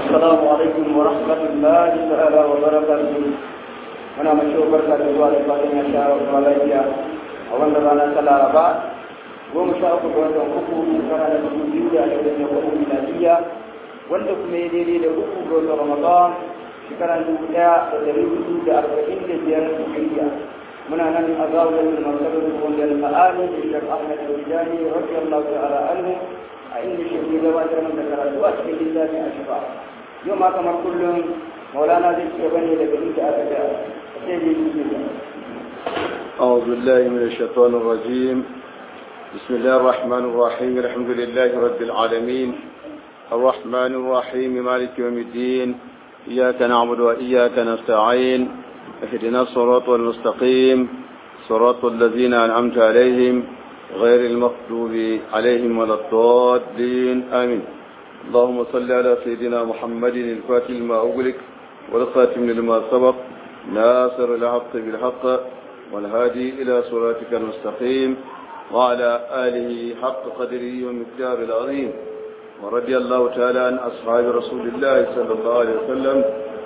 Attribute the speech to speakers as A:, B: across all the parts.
A: السلام عليكم ورحمة الله تعالى وبركاته muna mace barka da zuwa da fatan ya sha wa lafiya a wannan rana ta laraba goma sha uku ga watan uku shekara na dubu biyu da ashirin da hudu miladiya wanda kuma ya daidai da uku ga watan ramadan shekara dubu ɗaya da dari hudu da arba'in da biyar hijiriya muna nan a zawon masarar wanda al-ma'ani da shek ahmad al-wijani radiyallahu ta'ala anhu a inda shi ne gabatar da karatu a cikin littafin ashifa yau ma kamar kullum maulana zai ci gaba ne daga inda aka ga sai dai shi ne
B: أعوذ بالله من الشيطان الرجيم بسم الله الرحمن الرحيم الحمد لله رب العالمين الرحمن الرحيم مالك يوم الدين إياك نعبد وإياك نستعين اهدنا الصراط المستقيم صراط الذين أنعمت عليهم غير المغضوب عليهم ولا الضالين آمين اللهم صل على سيدنا محمد الفاتح لما أغلق والخاتم لما سبق ناصر الحق بالحق والهادي إلى صراطك المستقيم وعلى آله حق قدره ومقدار العظيم ورضي الله تعالى عن أصحاب رسول الله صلى الله عليه وسلم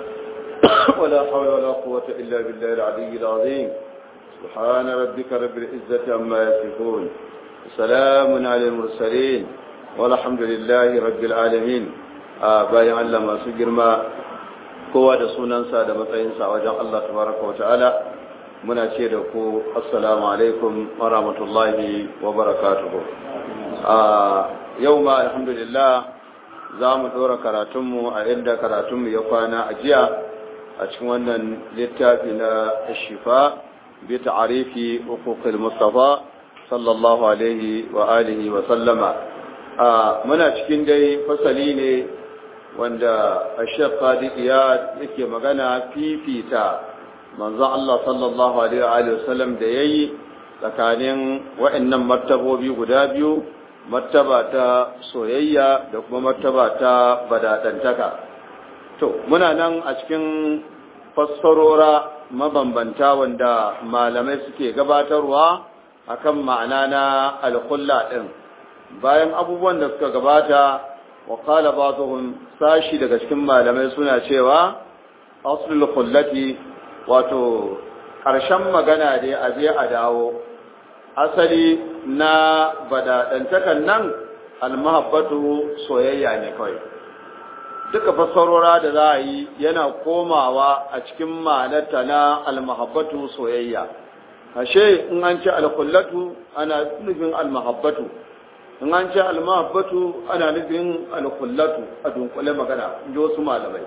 B: ولا حول ولا قوة إلا بالله العلي العظيم سبحان ربك رب العزة عما يصفون سلام على المرسلين والحمد لله رب العالمين bayan Allah masu girma kowa da sunansa da matsayinsa a wajen Allah tabaraka wa ta'ala muna ce da ku assalamu alaikum wa rahmatullahi wa barakatuhu yau ma alhamdulillah za mu ɗora karatunmu a inda karatunmu ya kwana a jiya a cikin wannan littafi na shifa bi ta'arifi uquqil mustafa sallallahu alaihi wa alihi wa sallama muna cikin dai fasali ne wanda Sheikh Sadiq ya yake magana fifita manzo Allah sallallahu alaihi wa alihi wa sallam da yayi tsakanin wa'annan martabobi guda biyu martaba ta soyayya da kuma martaba ta badadantaka to muna nan a cikin fassarora mabambanta wanda malamai suke gabatarwa akan ma'ana na alkulla din bayan abubuwan da suka gabata wa qala ba'dhum sashi daga cikin malamai suna cewa aslul khullati wato ƙarshen magana dai a je a dawo asali na badadantakan nan almahabbatu soyayya ne kawai duka fassarora da za a yi yana komawa a cikin ma'anarta na almahabbatu soyayya ashe in an ce alkullatu ana nufin almahabbatu in an ce almahabbatu ana nufin alkullatu a dunkule magana in ji wasu malamai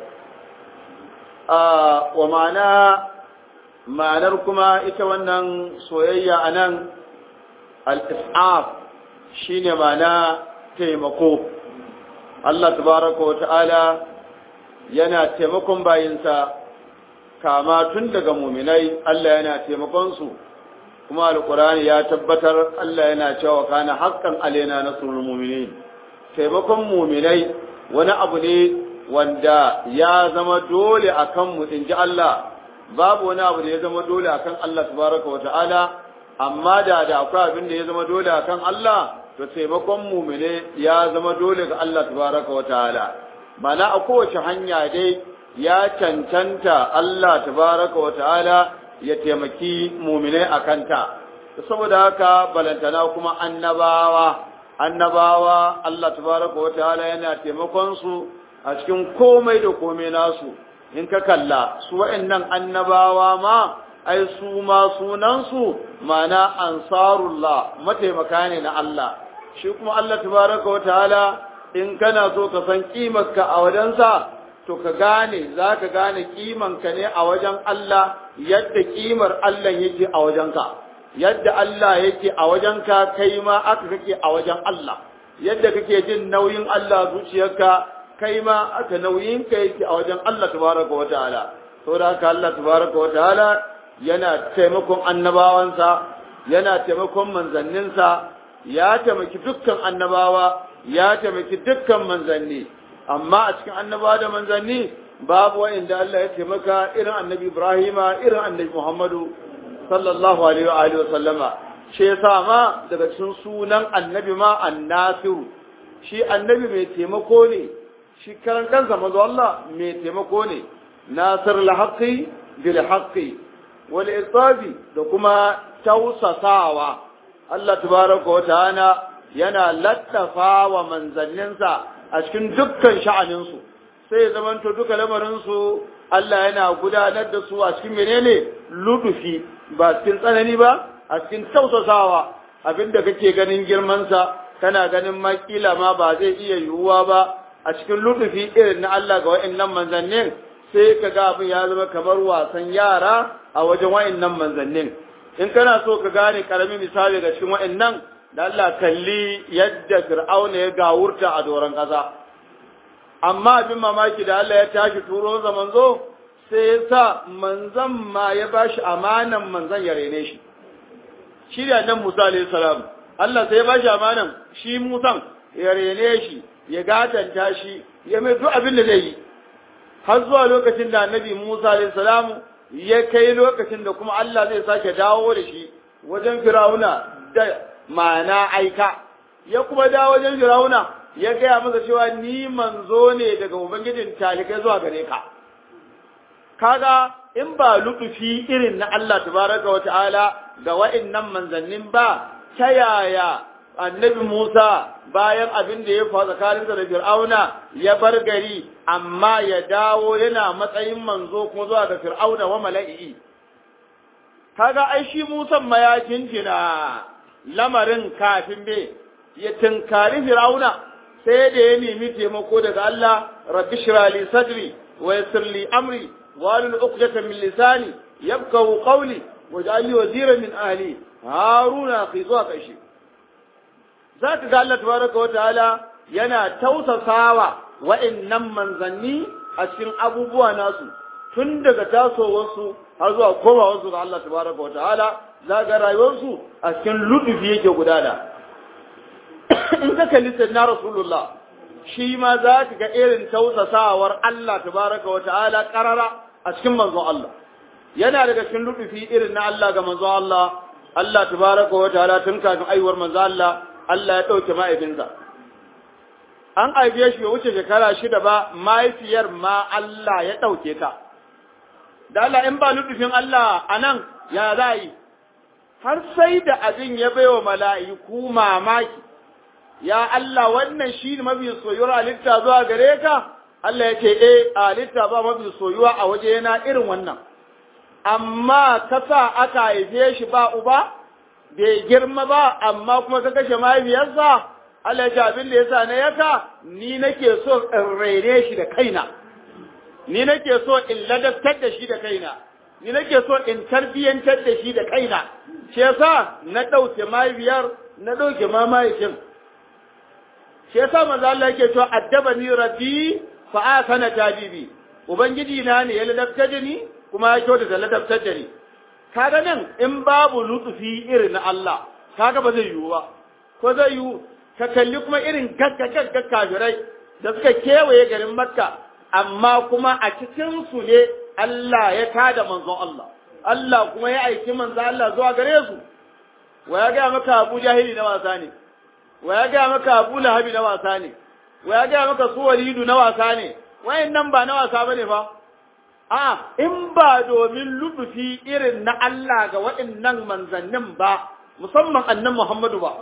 B: wa ma'ana ma'anar kuma ita wannan soyayya a nan al'is'af shi ne mana taimako Allah tabaraka wa ta'ala yana taimakon bayinsa kama tun daga muminai Allah yana taimakonsu kuma alkurani ya tabbatar Allah yana cewa kana haƙƙan alena nasrul mu'minin taimakon muminai wani abu ne wanda ya zama dole akan mu inji Allah babu wani abu da ya zama dole akan Allah tabaraka wa ta'ala amma da da akwai abin da ya zama dole akan Allah to taimakon mumine ya zama dole ga Allah tabaraka wa ta'ala mana a kowace hanya dai ya cancanta Allah tabaraka wa ta'ala ya taimaki mumine a kanta saboda haka balantana kuma annabawa annabawa Allah tabaraka wa ta'ala yana taimakon su a cikin komai da komai nasu in ka kalla su wa'annan annabawa ma ai su ma sunansu mana ansarullah mataimaka ne na Allah shi kuma Allah tabaraka wa ta'ala in kana so ka san kimarka a wajensa to ka gane za ka gane kimanka ne a wajen Allah yadda kimar Allah yake a wajenka yadda Allah yake a wajenka kai ma aka kake a wajen Allah yadda kake jin nauyin Allah zuciyarka kai ma aka nauyinka yake a wajen Allah tabaraka wa ta'ala saboda haka Allah tabaraka wa ta'ala yana taimakon annabawansa yana taimakon manzanninsa ya taimaki dukkan annabawa ya taimaki dukkan manzanni amma a cikin annabawa da manzanni babu wa'inda Allah ya taimaka irin annabi Ibrahima irin annabi Muhammadu sallallahu alaihi wa alihi wa sallama shi yasa ma daga cikin sunan annabi ma annasiru shi annabi mai taimako ne shi karan kansa manzo Allah mai taimako ne nasir al-haqqi bil haqqi wal isabi da kuma tausasawa Allah tabaraka wa ta'ala yana laddafa wa manzanninsa a cikin dukkan sha'aninsu sai ya zamanto duka lamarinsu Allah yana gudanar da su a cikin menene ludufi ba cikin tsanani ba a cikin tausasawa abinda kake ganin girmansa kana ganin makila ma ba zai iya yiwuwa ba a cikin ludufi irin na Allah ga wa'annan manzannin sai ka ga abin ya zama kamar wasan yara a wajen wa'annan manzannin in kana so ka gane karamin misali ga cikin wa'annan da Allah kalli yadda Fir'auna ya gawurta a doron ƙasa amma abin mamaki da Allah ya tashi turo sa manzo sai ya sa manzan ma ya bashi amanan manzan ya rene shi shi da nan Musa alayhi salam Allah sai ya bashi amanan shi Musan ya rene shi ya gatanta shi ya mai duk abin da zai yi har zuwa lokacin da Annabi Musa alayhi salam ya kai lokacin da kuma Allah zai sake dawo da shi wajen Fir'auna da ma'ana aika ya kuma dawo wajen Fir'auna ya gaya masa cewa ni manzo ne daga ubangijin talikai zuwa gare ka kaga in ba lutufi irin na Allah tabaraka wa ta'ala ga wa'annan manzannin ba ta yaya annabi Musa bayan abin da ya faru tsakaninsa da Fir'auna ya bar gari amma ya dawo yana matsayin manzo kuma zuwa ga Fir'auna wa mala'i kaga ai shi Musa ma ya jinjina lamarin kafin be ya tinkari Fir'auna sai da ya nemi taimako daga Allah rabbi shira li sadri wa yassir li amri wa lil uqdata min lisani yabqahu qawli waj'al li waziran min ahli haruna akhi zuwa kashi zaka ga Allah tabaraka wa ta'ala yana tausasawa wa'annan manzanni a cikin abubuwa nasu tun daga tasowarsu har zuwa komawarsu ga Allah tabaraka wa ta'ala zaka rayuwarsu a cikin ludufi yake gudana in ka kalli sayyidina rasulullah shi ma za ka ga irin tausasawar Allah tabaraka wa ta'ala karara a cikin manzon Allah yana daga cikin lutufi irin na Allah ga manzon Allah Allah tabaraka wa ta'ala tun kafin aiwar manzon Allah Allah ya dauke mahaifinsa an aibe shi wuce shekara shida ba mahaifiyar ma Allah ya dauke ta da Allah in ba lutufin Allah anan ya za yi har sai da abin ya baiwa mala'iku mamaki ya Allah wannan shi ne mafi soyuwar halitta zuwa gare ka Allah ya ce eh halitta ba mafi soyuwa a waje yana irin wannan amma ka sa aka haife shi ba uba bai girma ba amma kuma ka kashe mahaifiyarsa Allah ya ce abin da yasa na yaka ni nake so in raine shi da kaina ni nake so in ladabtar da shi da kaina ni nake so in tarbiyyantar da shi da kaina shi yasa na ɗauke mahaifiyar na ɗauke ma mahaifin shi yasa manzo Allah yake cewa addabani rabbi fa asana tabibi ubangiji na ne ya ladabtar da ni kuma ya kyauta da ladabtar da ni kaga nan in babu lutufi irin na Allah kaga ba zai yiwu ba ko zai yiwu ka kalli kuma irin gaggagagga kafirai da suka kewaye garin Makka amma kuma a cikin su ne Allah ya tada manzon Allah Allah kuma ya aiki manzon Allah zuwa gare su wa ya ga maka Abu Jahili na wasa ne wa ya gaya maka abu lahabi na wasa ne wa ya gaya maka su walidu na wasa ne wayan nan ba na wasa bane fa a in ba domin lubufi irin na Allah ga waɗannan manzannin ba musamman annan Muhammadu ba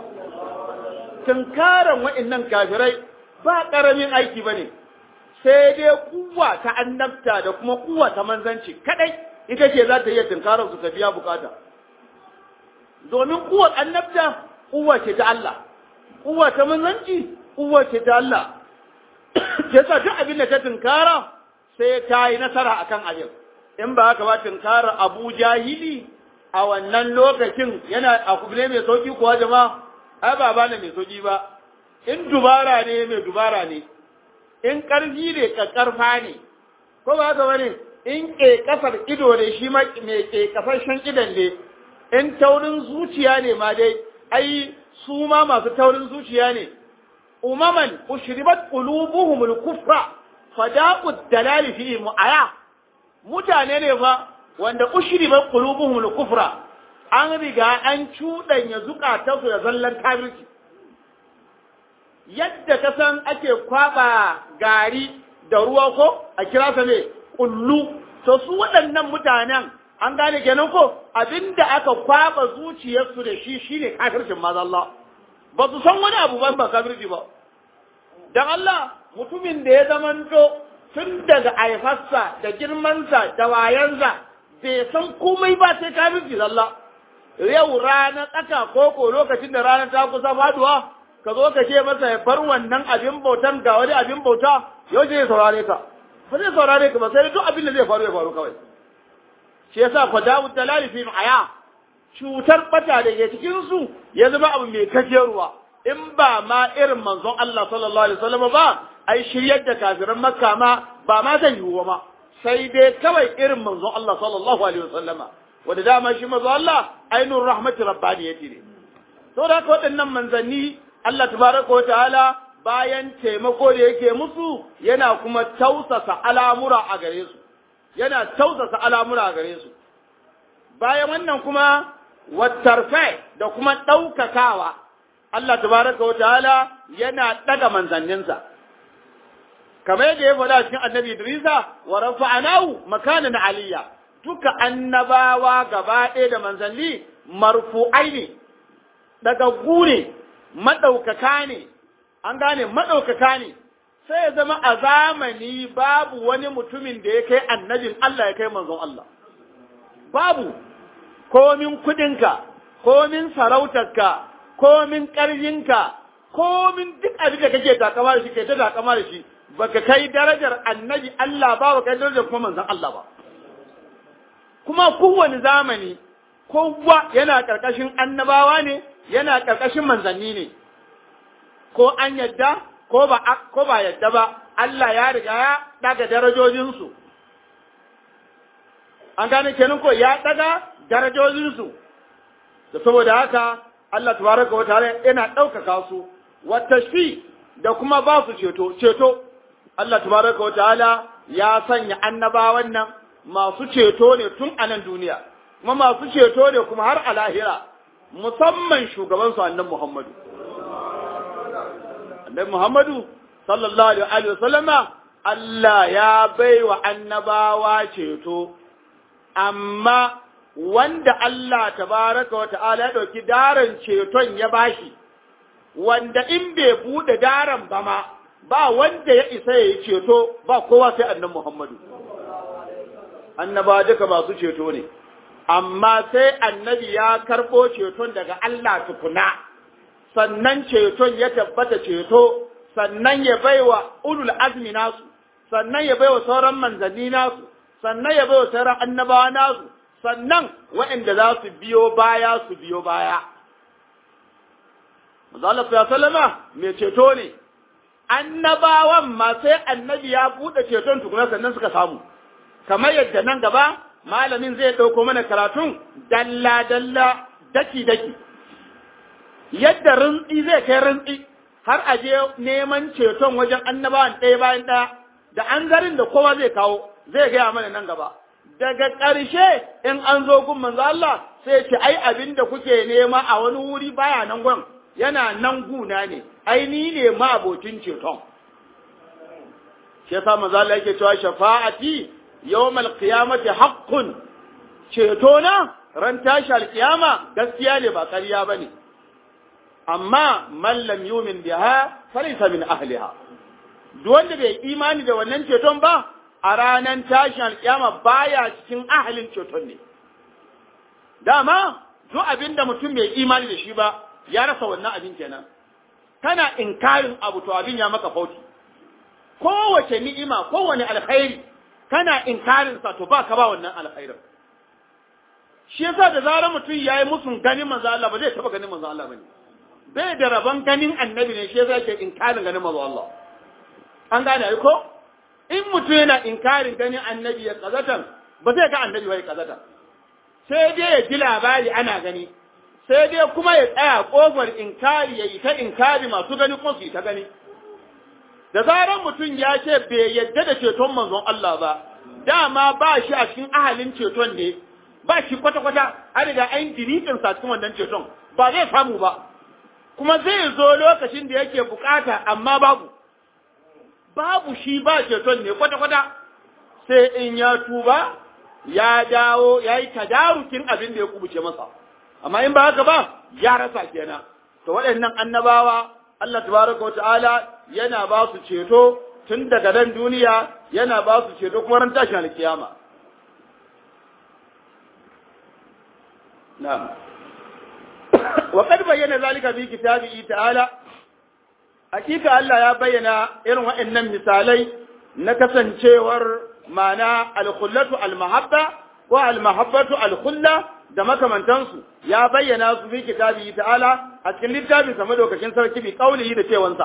B: tunkaran waɗannan kafirai ba ƙaramin aiki bane sai dai kuwa ta annabta da kuma kuwa ta manzanci kadai ita ce za ta iya tunkarar su ta biya bukata domin kuwar annabta kuwa ce ta Allah uwa ta manzanci uwa ce ta Allah yasa duk abin da ta tunkara sai ta yi nasara akan abin in ba haka ba tunkara Abu Jahili a wannan lokacin yana a kubule mai sauki kuwa jama'a ai ba bane mai sauki ba in dubara ne mai dubara ne in karfi ne kakkarfa ne ko ba haka bane in ke kasar ido ne shi ma mai ke kasashen idan ne in taurin zuciya ne ma dai ai su ma masu taurin zuciya ne umaman ushribat qulubuhumul kufra fadaqu dalali fi mu'aya mutane ne fa wanda ushribat qulubuhumul kufra an riga an cudanya zukatansu da zallan kafirci yadda ka san ake kwaba gari da ruwa ko a kira sa ne kullu to su waɗannan mutanen an gane kenan ko abinda aka kwaba zuciyarsu da shi shine kafircin maza Allah ba su san wani abu ba ba kafirci ba dan Allah mutumin da ya zamanto tun daga aifarsa da girmansa da wayansa bai san komai ba sai kafirci Allah yau rana tsaka ko ko lokacin da rana ta kusa faduwa ka zo ka ce masa ya bar wannan abin bautan ga wani abin bauta yau zai saurare ka ba zai saurare ka ba sai duk abin da zai faru ya faru kawai shi yasa fa dawu dalali fi aya cutar bata da ke cikin su ya zama abu mai kajeruwa in ba ma irin manzon Allah sallallahu alaihi wasallam ba ai shiryar da kafiran makka ma ba ma zai yiwu ma sai dai kawai irin manzon Allah sallallahu alaihi wasallama wanda dama shi manzo Allah ainur rahmati rabbaniyati ne to da haka waɗannan manzanni Allah tabaraka wa ta'ala bayan taimako da yake musu yana kuma tausasa al'amura a gare su yana tausasa al'amura a gare su bayan wannan kuma wattarfe da kuma ɗaukakawa Allah tabaraka wa ta'ala yana ɗaga manzanninsa kamar yadda ya faɗa cikin annabi Idrisa wa rafa'anahu makanan aliyya duka annabawa gaba ɗaya da manzanni marfu'ai ne ɗagaggu ne maɗaukaka ne an gane maɗaukaka ne sai ya zama a zamani babu wani mutumin da ya kai annabin Allah ya kai manzon Allah babu komin kudinka komin sarautarka komin ƙarfinka komin duk abin da kake takama da shi kai ta takama da shi baka kai darajar annabi Allah ba baka kai darajar kuma manzon Allah ba kuma kowane zamani kowa yana ƙarƙashin annabawa ne yana ƙarƙashin manzanni ne ko an yadda ko ba ko ba yadda ba Allah ya riga ya daga darajojinsu an gane kenan ko ya daga darajojinsu da saboda haka Allah tabaraka wa ta'ala yana ɗaukaka su wa tashfi da kuma ba su ceto ceto Allah tabaraka wa ta'ala ya sanya annabawan nan masu ceto ne tun a nan duniya kuma masu ceto ne kuma har a lahira musamman shugaban su annabi Muhammadu annabi Muhammadu sallallahu alaihi wa sallama Allah ya baiwa annabawa ceto amma wanda Allah tabaraka wa ta'ala ya dauki daren ceton ya bashi wanda in bai bude daren ba ma ba wanda ya isa yayi ceto ba kowa sai annabi Muhammadu annaba duka masu ceto ne amma sai annabi ya karɓo ceton daga Allah tukuna sannan ceton ya tabbata ceto sannan ya baiwa ulul azmi nasu sannan ya baiwa sauran manzanni nasu sannan ya baiwa sauran annabawa nasu sannan waɗanda za su biyo baya su biyo baya Allah ya sallama mai ceto ne annabawan ma sai annabi ya buɗe ceton tukuna sannan suka samu kamar yadda nan gaba malamin zai ɗauko mana karatun dalla-dalla daki-daki yadda rintsi zai kai rintsi har a je neman ceton wajen annabawan ɗaya bayan ɗaya da an zarin da kowa zai kawo zai gaya mana nan gaba daga ƙarshe in an zo gun manzo Allah sai ce ai abin da kuke nema a wani wuri baya nan gwan yana nan guna ne ai ni ne ma abokin ceton shi yasa manzo Allah yake cewa shafa'ati yawmal qiyamati haqqun ceto na ran tashi alkiyama gaskiya ne ba ƙarya bane amma man lam yumin biha falaysa min ahliha duk wanda bai imani da wannan ceton ba a ranan tashin alkiyama baya cikin ahalin ceton ne dama duk abin da mutum bai imani da shi ba ya rasa wannan abin kenan kana inkarin abu to abin ya maka fauti kowace ni'ima kowane alkhairi kana inkarin sa to ba ka ba wannan alkhairin shi yasa da zarar mutum yayi musun ganin manzo Allah ba zai taba ganin manzo Allah bane bai da rabon ganin annabi ne shi yasa yake inkarin ganin manzo Allah an gane ai ko in mutum yana inkarin ganin annabi ya kazatan ba zai ga annabi ba ya kazatan sai dai ya ji labari ana gani sai dai kuma ya tsaya kofar inkari ya yi ta inkari masu gani kuma su yi ta gani da zarar mutum ya ce bai yadda da ceton manzon Allah ba dama ba shi a cikin ahalin ceton ne ba shi kwata-kwata an riga an diritin sa cikin wannan ceton ba zai samu ba
C: kuma zai zo lokacin da yake bukata amma babu babu shi ba ceton ne kwata-kwata sai in ya tuba ya dawo ya yi tadarukin abin da ya kubuce masa amma in ba haka ba ya rasa kenan to waɗannan annabawa Allah tabaraka wata'ala yana ba su ceto tun daga nan duniya yana ba su ceto kuma ran tashin alkiyama na'am wa qad bayyana zalika fi kitabihi ta'ala hakika Allah ya bayyana irin waɗannan misalai na kasancewar ma'ana al-khullatu al-mahabba ko al-mahabbatu al-khulla da makamantansu ya bayyana su fi kitabihi ta'ala a cikin littafin sa madaukakin sarki bi qaulihi da cewansa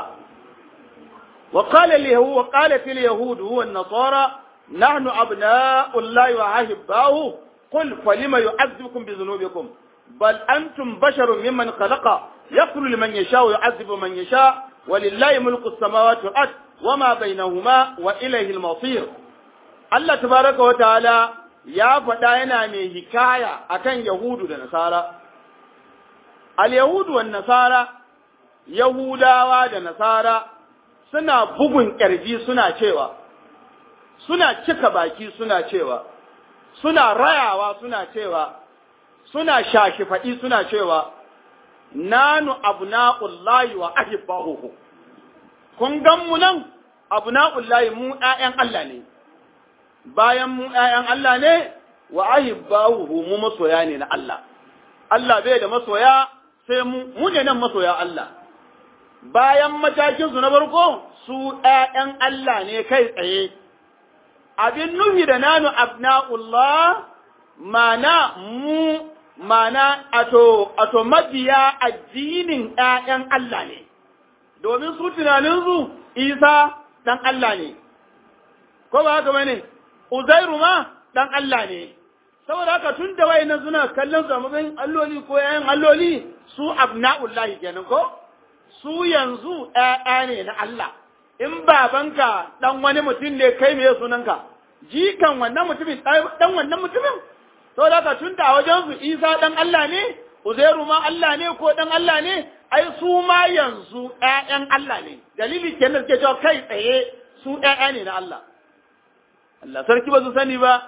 C: wa qala al-yahud wa qalat al-yahud huwa an-nasara nahnu abna'u Allah wa ahibbahu qul falima yu'adhibukum bi dhunubikum bal antum basharun mimman khalaqa yaghfiru liman yasha wa yu'adhibu man yasha ولله ملك السماوات والأرض وما بينهما وإليه المصير الله تبارك وتعالى ya faɗa yana mai hikaya akan Yahudu da Nasara. Al-Yahudu wa Nasara, Yahudawa da Nasara suna bugun ƙirji suna cewa, suna cika baki suna cewa, suna rayawa suna cewa, suna shashi faɗi suna cewa, nanu abna'ullahi wa ahibbahu kun gan mu nan abna'ullahi mu ƴaƴan Allah ne bayan mu ƴaƴan Allah ne wa ahibbahu mu masoya ne na Allah Allah bai da masoya sai mu mu ne nan masoya Allah bayan matakin su na farko su ƴaƴan Allah ne kai tsaye abin nufi da nanu abna'ullah mana mu mana ato ato mabiya addinin ƴaƴan Allah ne domin su tunaninsu Isa dan Allah ne ko ba haka bane Uzairu ma dan Allah ne saboda haka tun da wayannan suna kallon su a matsayin alloli ko ƴaƴan alloli su abna'ullahi kenan ko su yanzu ƴaƴa ne na Allah in babanka dan wani mutum ne kai me sunanka jikan wannan mutumin dan wannan mutumin to da ka tunda a wajen su Isa dan Allah ne Uzairu ma Allah ne ko dan Allah ne ai su ma yanzu ƴaƴan Allah ne dalili kenan suke cewa kai tsaye su ƴaƴa ne na Allah Allah sarki ba su sani ba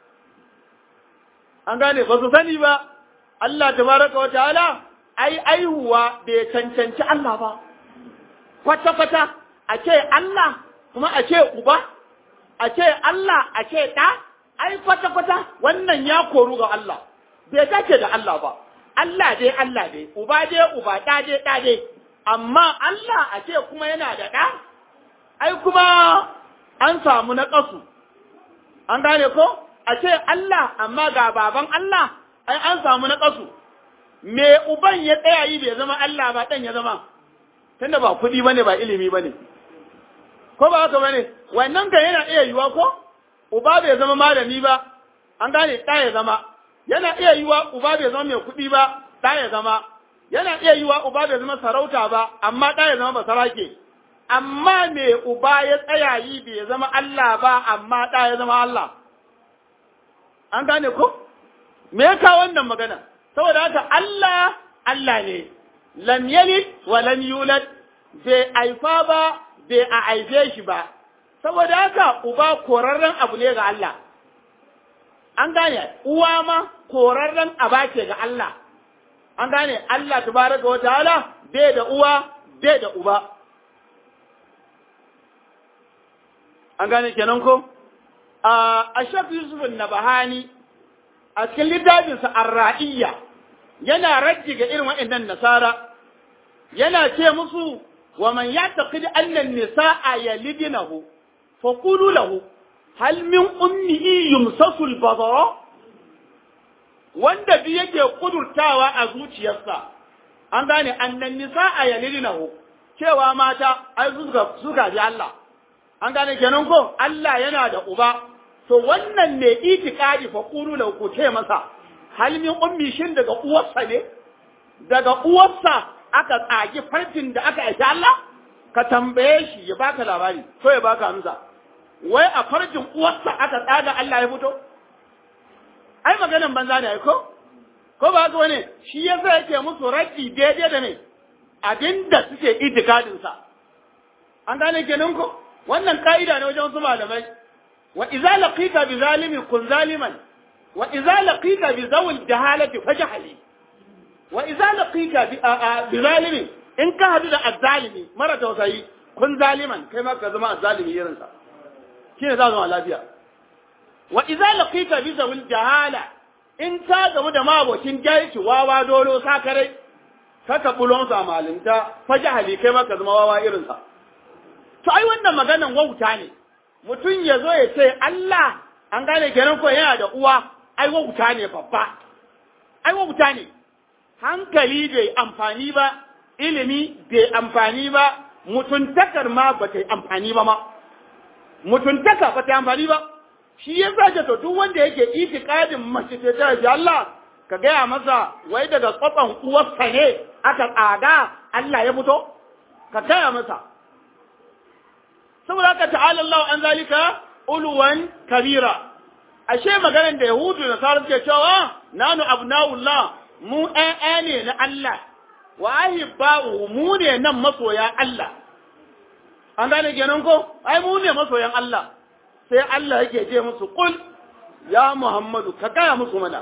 C: an gane ba su sani ba Allah tabaraka wa ta'ala ai aihuwa bai cancanci Allah ba kwata kwata a ce Allah kuma a ce uba a ce Allah a ce ɗa ai kwata-kwata wannan ya koru ga Allah, bai dace da Allah ba, Allah dai Allah dai, uba dai uba ɗa dai ɗa dai, amma Allah a ce kuma yana da ɗa, ai kuma an samu na ƙasu, an gane ko? A ce Allah amma ga baban Allah, ai an samu na ƙasu, me uban ya tsaya yi bai zama Allah ba ɗan ya zama, tunda ba kuɗi ba ne ba ilimi ba ne. Ko ba haka ba ne, wannan kan yana iya yiwa ko? uba bai zama malami ba, an gane ɗa ya zama, yana iya yiwa uba bai zama mai kuɗi ba, ɗa ya zama, yana iya yiwa uba bai zama sarauta ba, amma ɗa ya zama basarake. Amma me uba ya tsaya yi bai zama Allah ba, amma ɗa ya zama Allah. An gane ko? Me ya kawo wannan magana? Saboda haka Allah, Allah ne, lam yalid wa lam yulad, bai haifa ba, bai a haife shi ba, saboda haka uba korarren abu ne ga Allah an gane uwa ma korarren aba ce ga Allah an gane Allah tabaraka wa ta'ala bai da uwa bai da uba an gane kenan ko a Ashaf Yusuf Nabahani a cikin littafinsa Ar-Ra'iyya yana rajji ga irin waɗannan nasara yana ce musu wa man yataqid anna an-nisaa yalidnahu فقولوا له هل من أمه يمسس البصر wanda duk yake kudurtawa a zuciyarsa an gane annan nisa a yalilinahu cewa mata ai suka suka ji Allah an gane kenan ko Allah yana da uba to wannan ne itikadi fa qulu lahu ku ce masa hal min ummi shin daga uwarsa ne daga uwarsa aka tsagi farkin da aka aiki Allah ka tambaye shi ya baka labari ko ya baka amsa wai a farjin uwarsa aka tsaga Allah ya fito ai maganan banza ne ko ko ba haka wani shi yasa yake musu raddi daidai da ne abinda suke itikadin sa an gane kenan ko wannan ka'ida ne wajen wasu malamai wa idza laqita bi zalimi kun zaliman wa idza laqita bi zawil jahalati fajhali wa idza laqita bi bi zalimi in ka hadu da azzalimi mara tausayi kun zaliman kai ma ka zama azzalimi irin sa shine za zama lafiya wa idza laqita bi zawil jahala in ka gamu da mabocin jahilci wawa dolo sakarai kaka bulon sa malinta fajhali kai ma ka zama wawa irin sa to ai wannan maganan wauta ne mutum ya zo ya ce Allah an gane kenan ko yana da uwa ai wauta ne babba ai wauta ne hankali bai amfani ba ilimi bai amfani ba mutuntakar ma ba ta yi amfani ba ma mutuntaka ba ta yi amfani ba shi ya sa to duk wanda yake itikadin mace ce ta ji Allah ka gaya masa wai daga tsotson uwarsa ne aka tsada Allah ya fito ka gaya masa saboda haka ta'ala Allah an zalika uluwan kabira ashe maganar da yahudu da nasarar ke cewa nanu abnaullah mu ƴaƴa ne na Allah wa ahibba'u mu ne nan masoya Allah an gane kenan ko ai mu ne masoyan Allah sai Allah yake ce musu qul ya Muhammadu ka gaya musu mana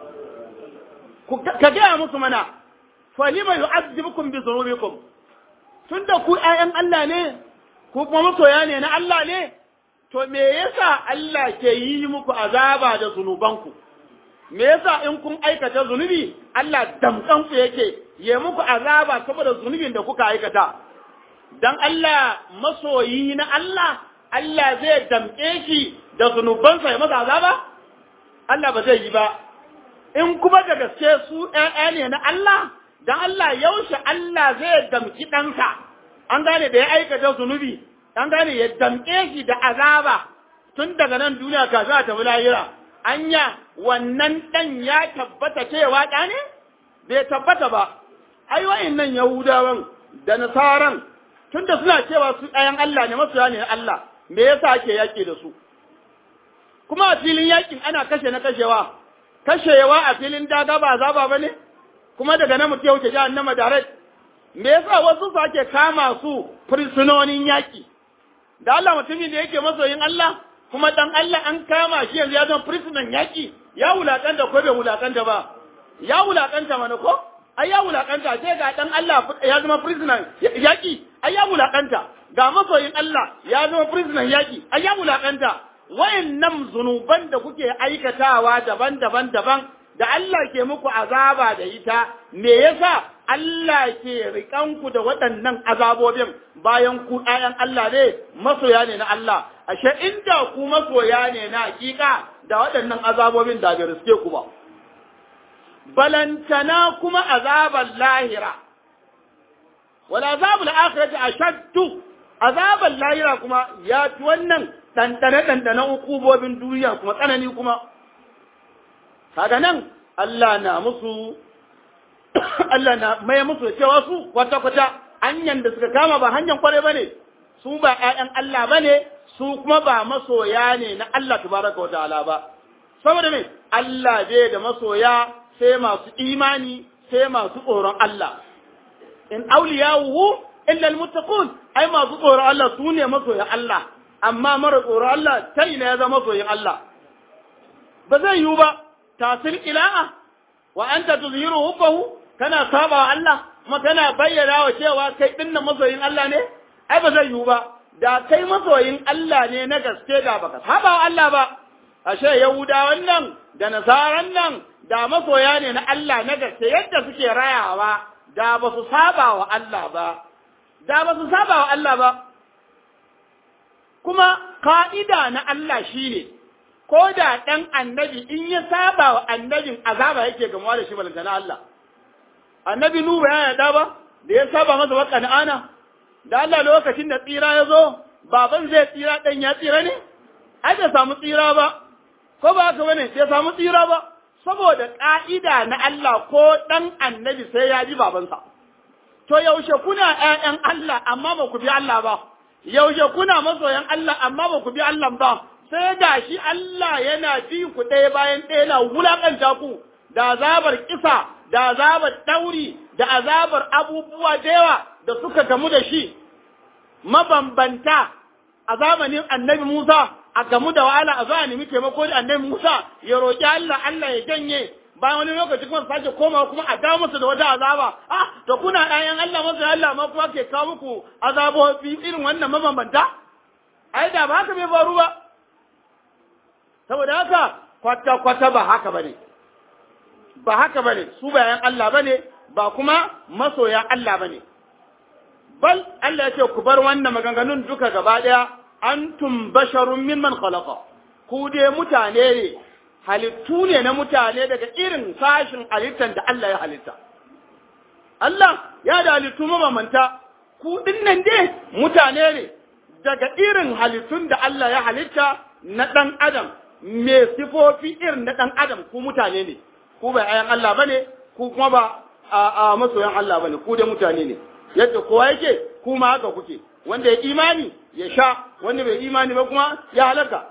C: ka gaya musu mana falima yu'azzibukum bi dhunubikum tunda ku ƴaƴan Allah ne ku kuma masoya ne na Allah ne, to me yasa Allah ke yi muku azaba da zunubanku? Me yasa in kun aikata zunubi, Allah damkanku yake ya muku azaba saboda zunubin da kuka aikata. Dan Allah masoyi na Allah, Allah zai damƙe shi da zunubansa ya masa azaba? Allah ba zai yi ba. In kuma da gaske su ‘ya'ya ne na Allah, dan Allah yaushe Allah zai damƙi ɗansa. an gane da ya aikata zunubi an gane ya damƙe shi da azaba tun daga nan duniya kafin a tafi lahira anya wannan ɗan ya tabbata cewa ɗa ne bai tabbata ba ai wa'annan yahudawan da nasaran tun da suna cewa su ɗayan Allah ne masoya ne na Allah me yasa ake yaƙi da su kuma a filin yaƙin ana kashe na kashewa kashewa a filin daga ba zaba ba ne kuma daga nan mutum ya wuce jahannama direct me yasa wasu su ake kama su fursunonin yaƙi da Allah mutumin da yake masoyin Allah kuma dan Allah an kama shi yanzu ya zama fursunan yaƙi ya wulakanta ko bai wulakanta ba ya wulakanta mana ko ai ya wulakanta sai ga dan Allah ya zama fursunan yaƙi ai ya wulakanta ga masoyin Allah ya zama fursunan yaƙi ai ya wulakanta wayannan zunuban da kuke aikatawa daban-daban daban da Allah ke muku azaba da ita me yasa Allah ke riƙanku da waɗannan azabobin bayan ku ‘ya'yan Allah ne masoya ne na Allah, ashe inda ku masoya ne na hakika da waɗannan azabobin da bai riske ku ba. Balantana kuma azabar lahira, wala azabul akhirati ashaddu azabar lahira kuma ya fi wannan ɗanɗane-ɗanɗane ukubobin duniya kuma tsanani kuma. Kaga nan Allah na musu Allah na mai musu cewa su kwata-kwata hanyar da suka kama ba hanyar kwarai ba ne, su ba ‘ya'yan Allah ba ne, su kuma ba masoya ne na Allah tabaraka wa ta'ala ba. Saboda me, Allah bai da masoya sai masu imani sai masu tsoron Allah. In auliyawuhu illa almuttaqun ai masu tsoron Allah su ne masoyan Allah, amma mara tsoron Allah ta ina ya zama masoyin Allah. Ba zai yiwu ba, tasir ila'a wa anta tuzhiru hubbahu kana saba wa Allah kuma kana bayyana wa cewa kai dinnan masoyin Allah ne ai ba zai yiwu ba da kai masoyin Allah ne na gaske da baka saba wa Allah ba ashe yahuda wannan da nasaran nan da masoya ne na Allah na gaske yadda suke rayawa da ba su saba wa Allah ba da ba su saba wa Allah ba kuma ka'ida na Allah shine ko da ɗan annabi in ya saba wa annabin azaba yake gamuwa da shi balantana Allah annabi Nuhu ya yarda ba da ya saba masa wa kan'ana da Allah lokacin da tsira ya zo baban zai tsira ɗan ya tsira ne ai bai samu tsira ba ko ba haka bane bai samu tsira ba saboda ƙa'ida na Allah ko ɗan annabi sai ya ji babansa to yaushe kuna ƴaƴan Allah amma ba ku bi Allah ba yaushe kuna masoyan Allah amma ba ku bi Allah ba sai da shi Allah yana bi ku ɗaya bayan ɗaya na wulaƙanta ku da azabar kisa da azabar dauri da azabar abubuwa da yawa da suka gamu da shi mabambanta a zamanin annabi Musa a gamu da wahala a zuwa nemi taimako da annabi Musa ya roƙi Allah Allah ya janye bayan wani lokaci kuma sake komawa kuma a dawo musu da wata azaba ah to kuna ɗayan Allah masu Allah ma kuma ke kawo muku azabobi irin wannan mabambanta ai da ba haka bai faru ba saboda haka kwata kwata ba haka bane ba haka bane su bayan Allah bane ba kuma masoyan Allah bane bal Allah ya ce ku bar wannan maganganun duka gaba daya antum basharun mimman khalaqa ku dai mutane ne halittu ne na mutane daga irin sashin halittar da Allah ya halitta Allah ya da halittu mabamanta ku dinnan dai mutane ne daga irin halittun da Allah ya halitta na ɗan adam me sifofi irin na ɗan adam ku mutane ne ku bai ayan Allah bane ku kuma ba a masoyan Allah bane ku dai mutane ne yadda kowa yake ku ma haka kuke wanda ya imani ya sha wanda bai imani ba kuma ya halaka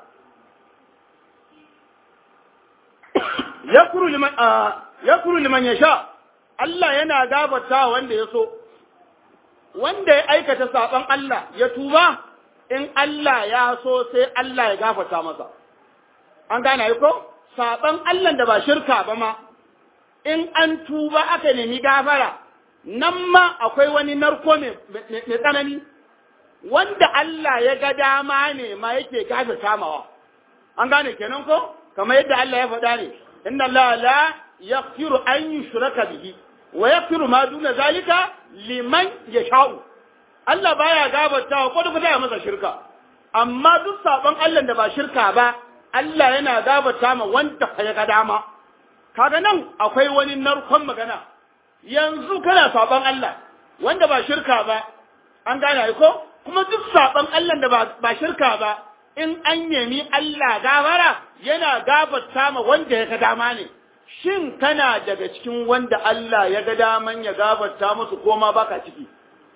C: yakuru liman yakuru liman yasha Allah yana gabata wanda ya so wanda ya aikata saban Allah ya tuba in Allah ya so sai Allah ya gafarta masa an gane ko saban Allah da ba shirka ba ma in an tuba aka nemi gafara nan ma akwai wani narko mai tsanani wanda Allah ya ga dama ne ma yake gafe samawa an gane kenan ko kamar yadda Allah ya faɗa ne inna Allah la yaghfiru an yushraka bihi wa yaghfiru ma duna zalika liman yasha'u Allah baya gafarta ko da ya masa shirka amma duk sabon Allah da ba shirka ba Allah yana gafarta ma wanda ya ga dama kaga nan akwai wani narkon magana yanzu kana saban Allah wanda ba shirka ba an gane ko kuma duk saban Allah da ba shirka ba in an nemi Allah gafara yana gafarta ma wanda ya ga dama ne shin kana daga cikin wanda Allah ya ga daman ya gafarta musu ko ma baka ciki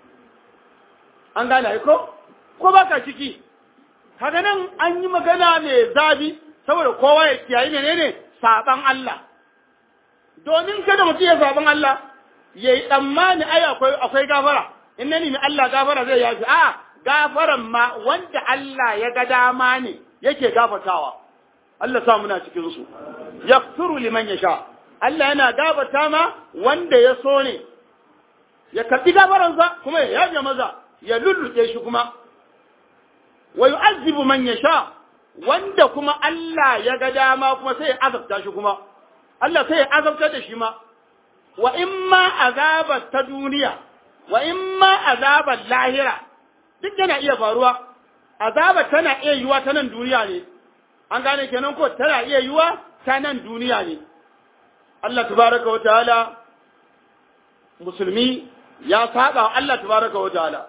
C: an gane ko ko baka ciki kaga nan an yi magana mai zabi saboda kowa ya kiyaye menene saban Allah domin kada mutum ya saban Allah ya yi tsammani ai akwai akwai gafara in na nemi Allah gafara zai yafi a gafaran ma wanda Allah ya ga dama ne yake gafatawa Allah sa muna cikin su yaghfiru liman yasha Allah yana gafata ma wanda ya so ne ya karbi gafaransa kuma ya yafe maza ya lulluɗe shi kuma wa yu'azzibu man yasha wanda kuma Allah ya ga dama kuma sai ya azabta shi kuma Allah sai ya azabta da shi ma wa in ma azabar ta duniya wa in ma azabar lahira duk yana iya faruwa azabar tana iya yiwa ta nan duniya ne an gane kenan ko tana iya yiwa ta nan duniya ne Allah tabaraka wa ta'ala musulmi ya saba wa Allah tabaraka wa ta'ala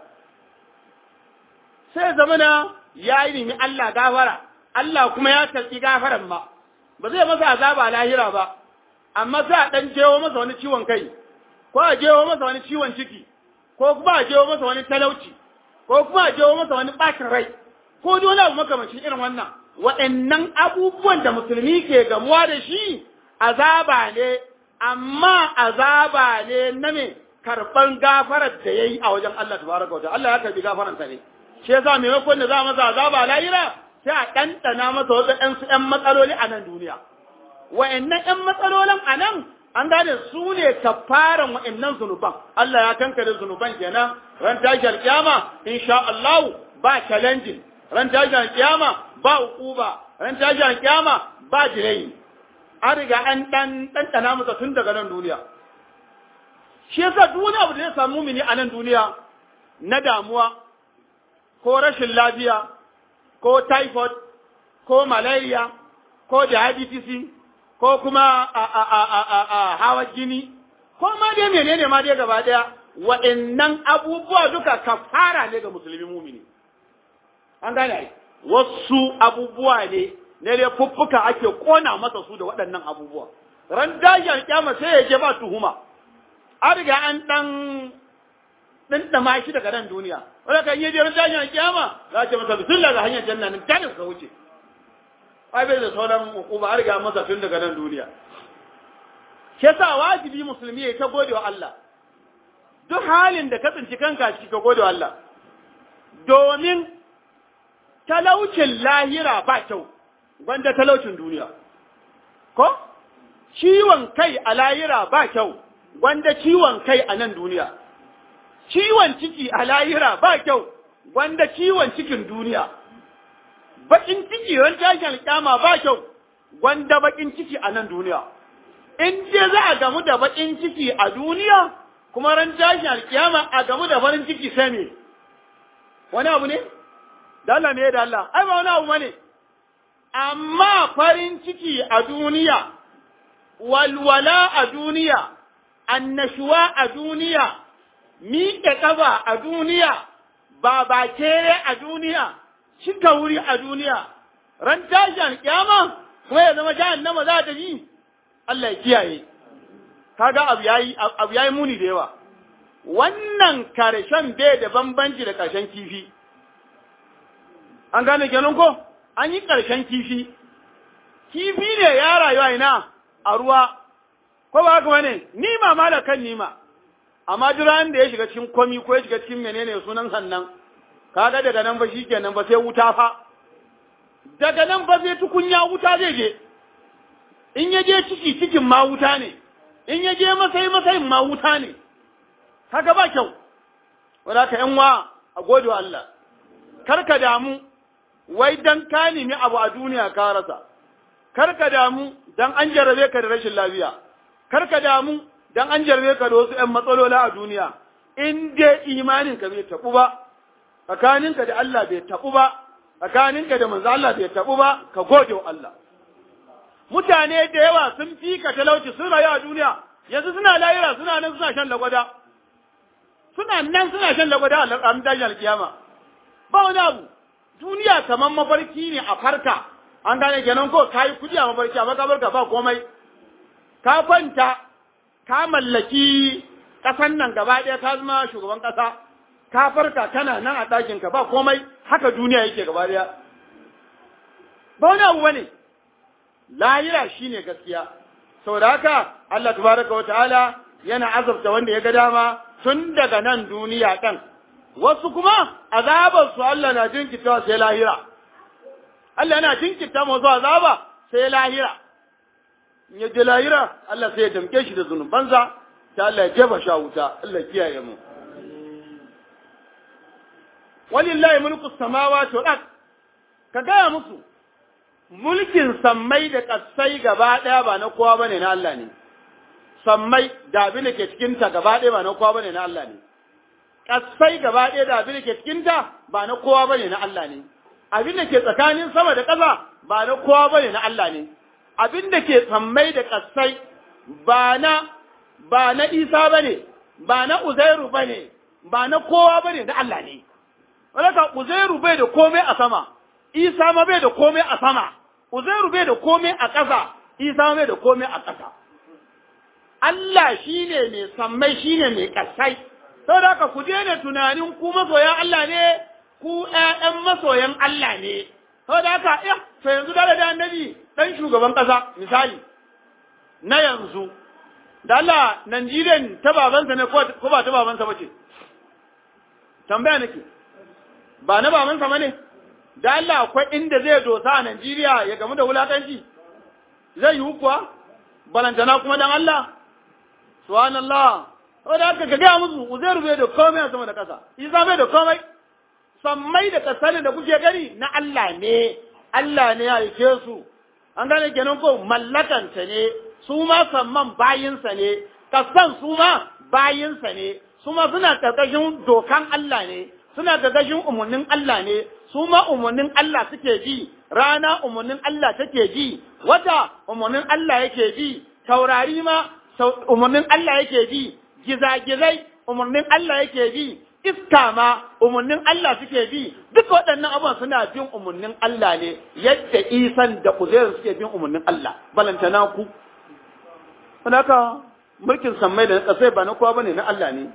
C: sai zamana ya yi nemi Allah gafara Allah kuma ya tarki gafaran ma ba zai masa azaba lahira ba amma za a ɗan jewo masa wani ciwon kai, ko a jewo masa wani ciwon ciki, ko kuma a jewo masa wani talauci, ko kuma a jewo masa wani ɓacin rai, ko duk wani abu makamancin irin wannan. Waɗannan abubuwan da musulmi ke gamuwa da shi azaba ne, amma azaba ne na me karɓan gafarar da ya yi a wajen Allah tabaraka wa Allah ya karɓi gafararsa ne. Shi yasa maimakon da za masa azaba lahira sai a ɗanɗana masa wasu ‘yan matsaloli a nan duniya. wa'annan ‘yan matsalolin a nan an gane su ne kafaran wa'annan zunuban Allah ya kankare zunuban kenan ran tashi alkiyama insha Allah ba challenging ran tashi alkiyama ba uquba ran tashi alkiyama ba jirai an riga an dan ɗanɗana masa tun daga nan duniya shi yasa duk wani abu da ya samu mini a nan duniya na damuwa ko rashin lafiya ko typhoid ko malaria ko diabetes ko kuma a, a, a, a, a, a hawa jini, ko ma dai menene ma dai gaba ɗaya, waɗannan abubuwa duka kafara ne ga musulmi mumini. An gane ai, wasu abubuwa ne, ne dai fuffuka ake ƙona masa su da waɗannan abubuwa. Ran dajiyar kyama sai ya je ba tuhuma, an riga an ɗan ɗinɗama shi daga nan duniya. Wanda kan yi je ran dajiyar kyama, za a ce masa bismillah ga hanyar janna nan tanin ka wuce. ai bai da sauran hukuma an riga masa tun daga nan duniya ke sa wajibi musulmi ya ta gode wa Allah duk halin da ka tsinci kanka ciki ka gode wa Allah domin talaucin lahira ba kyau gwanda talaucin duniya ko ciwon kai a lahira ba kyau gwanda ciwon kai a nan duniya ciwon ciki a lahira ba kyau gwanda ciwon cikin duniya bakin ciki ran tashin kyama ba kyau gwanda bakin ciki a nan duniya in je za a gamu da bakin ciki a duniya kuma ran tashin alkiyama a gamu da farin ciki sai me wani abu ne da Allah me da Allah ai ba wani abu bane amma farin ciki a duniya walwala a duniya annashuwa a duniya miƙe ƙafa a duniya ba ba kere a duniya cika wuri a duniya ran tashi alƙiyama kuma ya zama jahannama za ta yi Allah ya kiyaye kaga abu yayi abu yayi muni da yawa wannan karshen bai da bambanci da karshen kifi an gane kenan ko an yi karshen kifi kifi ne ya rayuwa ina a ruwa ko ba haka bane nima ma da kan nima amma duran da ya shiga cikin komi ko ya shiga cikin menene sunan sannan kaga daga nan ba shikenan ba sai wuta fa daga nan ba sai tukunya wuta zai je in ya je ciki cikin ma wuta ne in ya je masai masayin ma wuta ne haka ba kyau wadda ka yan wa a gode wa Allah kar ka damu wai dan ka nemi abu a duniya ka rasa kar ka damu dan an jarabe ka da rashin lafiya kar ka damu dan an jarabe ka da wasu ƴan matsalola a duniya in dai imanin ka bai tabu ba tsakaninka da Allah bai tabu ba tsakaninka da manzo Allah bai tabu ba ka gode wa Allah mutane da yawa sun fi ka talauci sun rayu a duniya yanzu suna layira suna nan suna shan lagwada suna nan suna shan lagwada a ranar tashin alkiyama ba wani abu duniya kamar mafarki ne a farka an gane kenan ko ka yi kudi a mafarki a makabarka ba komai ka kwanta ka mallaki ƙasan nan gaba ɗaya ka zama shugaban ƙasa ka farka kana nan a ɗakinka ba komai haka duniya yake gaba ɗaya ba wani abu bane lahira shine gaskiya saboda haka Allah tabaraka wa ta'ala yana azabta wanda ya ga dama tun daga nan duniya ɗan wasu kuma azabar su Allah na jinkita sai lahira Allah yana jinkita masu azaba sai lahira in ya je lahira Allah sai ya damke shi da zunubansa ta Allah ya jefa sha wuta Allah kiyaye mu walillahi mulku samawati wal ard ka gaya musu mulkin sammai da ƙasai gaba ɗaya ba na kowa bane na Allah ne sammai da abin da ke cikinta gaba ɗaya ba na kowa bane na Allah ne ƙasai gaba ɗaya da abin da ke cikinta ba na kowa bane na Allah ne abin da ke tsakanin sama da ƙasa ba na kowa bane na Allah ne abin da ke sammai da ƙasai ba na ba na Isa bane ba na Uzairu bane ba na kowa bane na Allah ne Walaka Uzairu bai da komai a sama Isa ma bai da komai a sama Uzairu bai da komai a ƙasa Isa ma bai da komai a ƙasa Allah shine mai sammai shine mai ƙasai saboda haka ku daina tunanin ku masoyan Allah ne ku ƴaƴan masoyan Allah ne saboda haka eh to yanzu da da annabi dan shugaban ƙasa misali na yanzu da Allah Najeriya ta babansa ne ko ba ta babansa ba ce tambaya nake ba na babansa ba ne da Allah akwai inda zai dosa a Najeriya ya gamu da wulakanci zai yi kuwa balantana kuma dan Allah subhanallah saboda haka ka gaya musu uzairu bai da komai a sama da ƙasa isa bai da komai sammai da ƙasar da kuke gani na Allah ne Allah ne ya aike su an gane kenan ko mallakanta ne su ma samman bayinsa ne kasan su ma bayinsa ne su ma suna ƙarƙashin dokan Allah ne suna ƙarƙashin umarnin Allah ne su ma umarnin Allah suke bi rana umarnin Allah take bi wata umarnin Allah yake bi taurari ma umarnin Allah yake bi gizagizai umarnin Allah yake bi iska ma umarnin Allah suke bi duk waɗannan abubuwan suna bin umarnin Allah ne yadda isan da uzairu suke bin umarnin Allah balantana ku haka mulkin sammai da ƙasai ba na kowa bane na Allah ne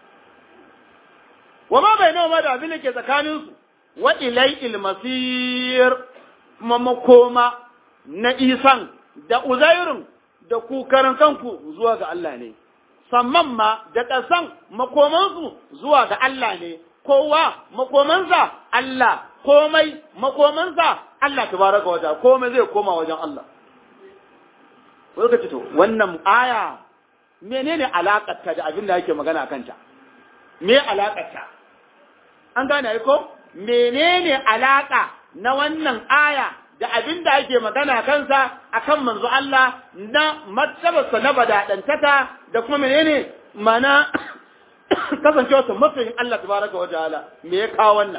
C: wa ma bai nawa da abin da ke tsakaninsu wa ilai ilmasir makoma na isan da uzairun da ku karan kanku zuwa ga Allah ne samman ma da ƙasan makomansu zuwa ga Allah ne kowa makomansa Allah komai makomansa Allah tabaraka wa ta'ala komai zai koma wajen Allah lokaci to wannan aya menene alakar ta da abin da yake magana kanta me alakar ta an gane ai ko menene alaka na wannan aya da abin da ake magana kansa akan manzo Allah na martabarsa na badadantaka da kuma menene mana kasancewarsa masoyin Allah tabaraka wa ta'ala me ya kawo wannan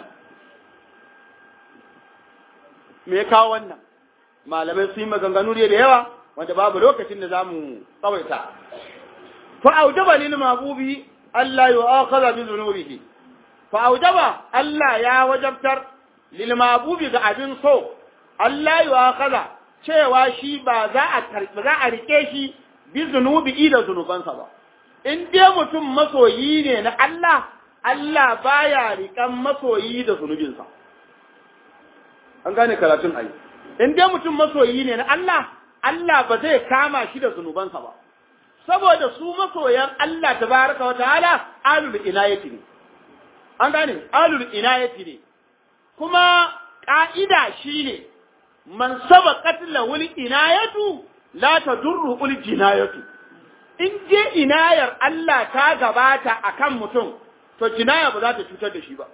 C: me ya kawo wannan malamai sun yi maganganu ne da yawa wanda babu lokacin da zamu tsawaita fa aujaba lil mabubi Allah yu'akhadha bi dhunubihi fa aujaba Allah ya wajabtar lil mabubi ga abin so Allah yu'akhadha cewa shi ba za a karbi za a rike shi bi zunubi da zunubansa ba in dai mutum masoyi ne na Allah Allah baya rikan masoyi da zunubinsa an gane karatun ayi in dai mutum masoyi ne na Allah Allah ba zai kama shi da zunubansa ba saboda su masoyan Allah tabaraka wa ta'ala alul inayati ne an gane alul inayati ne kuma ka'ida shine man sabaqat lahu inayatu la tadurru ul jinayatu in je inayar Allah ta gabata akan mutum to jinaya ba za ta cutar da shi ba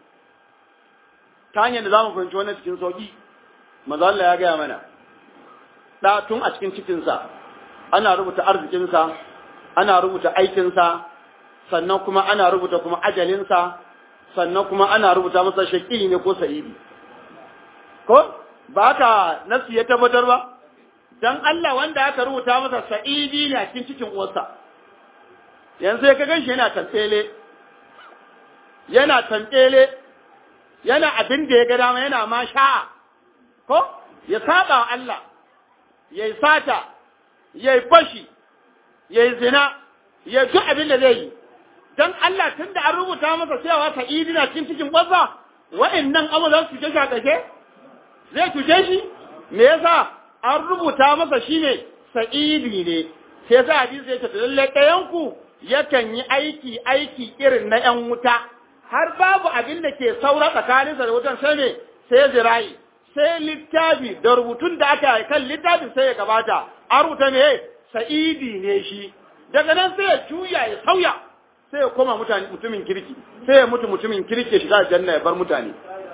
C: ta hanyar da zamu fahimci wannan cikin sauki manzo Allah ya gaya mana da tun a cikin cikinsa ana rubuta arzikinsa ana rubuta aikinsa sannan kuma ana rubuta kuma ajalinsa sannan kuma ana rubuta masa shaƙi ne ko sa'idi ko ba ka nasu ya tabbatar ba dan Allah wanda aka rubuta masa sa'idi ne a cikin cikin uwarsa yanzu ya ka ganshi yana tantsele yana tantsele yana abin da ya ga dama yana ma sha'a ko ya saba wa Allah yayi sata yayi fashi yayi zina ya duk abin da zai yi dan Allah tunda an rubuta masa cewa sa'idi na cikin cikin uwarsa wa'annan abu za su je shi zai cuce shi me yasa an rubuta masa shine sa'idi ne sai yasa hadisi ya ce lalle ɗayan ku yakan yi aiki aiki irin na ƴan wuta har babu abin da ke saura tsakaninsa da wutan sai ne sai zirayi sai littafi da rubutun da aka yi kan littafin sai ya gabata an rubuta ne sa'idi ne shi daga nan sai ya juya ya sauya sai ya koma mutane mutumin kirki sai ya mutu mutumin kirki ya shiga janna ya bar mutane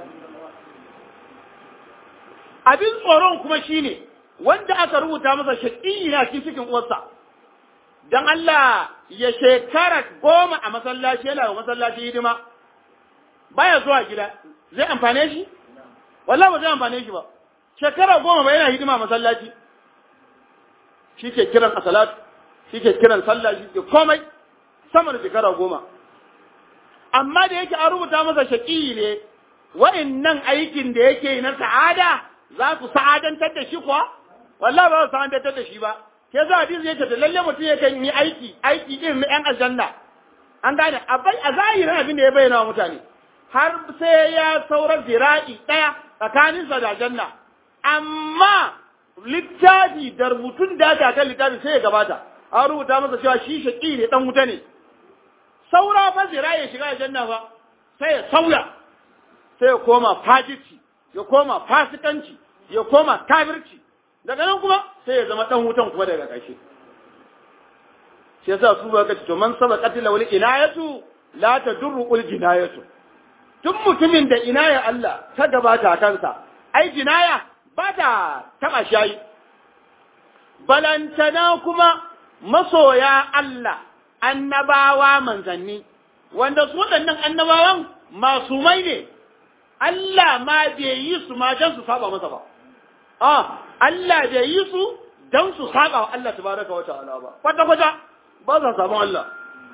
C: abin tsoron kuma shine wanda aka rubuta masa shaƙi na cikin cikin uwarsa dan Allah ya shekara goma a masallaci yana wa masallaci hidima baya zuwa gida zai amfane shi wallahi ba zai amfane shi ba shekara goma ba yana hidima a masallaci shi ke kiran asalatu shi ke kiran sallah shi ke komai sama da shekara goma amma da yake an rubuta masa shaƙi ne wa'annan aikin da yake na sa'ada za su sa'adantar da shi kuwa wallahi ba su sa'adantar da shi ba ke za hadisi yake da lalle mutum yakan yi aiki aiki irin na yan aljanna an gane a bai a zahirin abin da ya bayyana wa mutane har sai ya saura zira'i daya tsakanin sa da aljanna amma littafi da rubutun da aka kan littafi sai ya gabata an rubuta masa cewa shi shaki ne dan wuta ne saura fa zira'i ya shiga aljanna fa sai ya sauya sai ya koma fajirci ya koma fasikanci ya koma kafirci daga nan kuma sai ya zama dan wutan kuma daga ƙarshe shi yasa su ba kace to man saba qatila wal inayatu la tadurru ul jinayatu tun mutumin da inaya Allah ta gabata kansa ai jinaya ba ta taba shayi balantana kuma masoya Allah annabawa manzanni wanda su waɗannan annabawan masumai ne Allah ma bai yi su ma don su saba masa ba. Ah, Allah bai yi su don su saba wa Allah tabaraka wa ta'ala ba. Kwata kwata ba sa sabon Allah.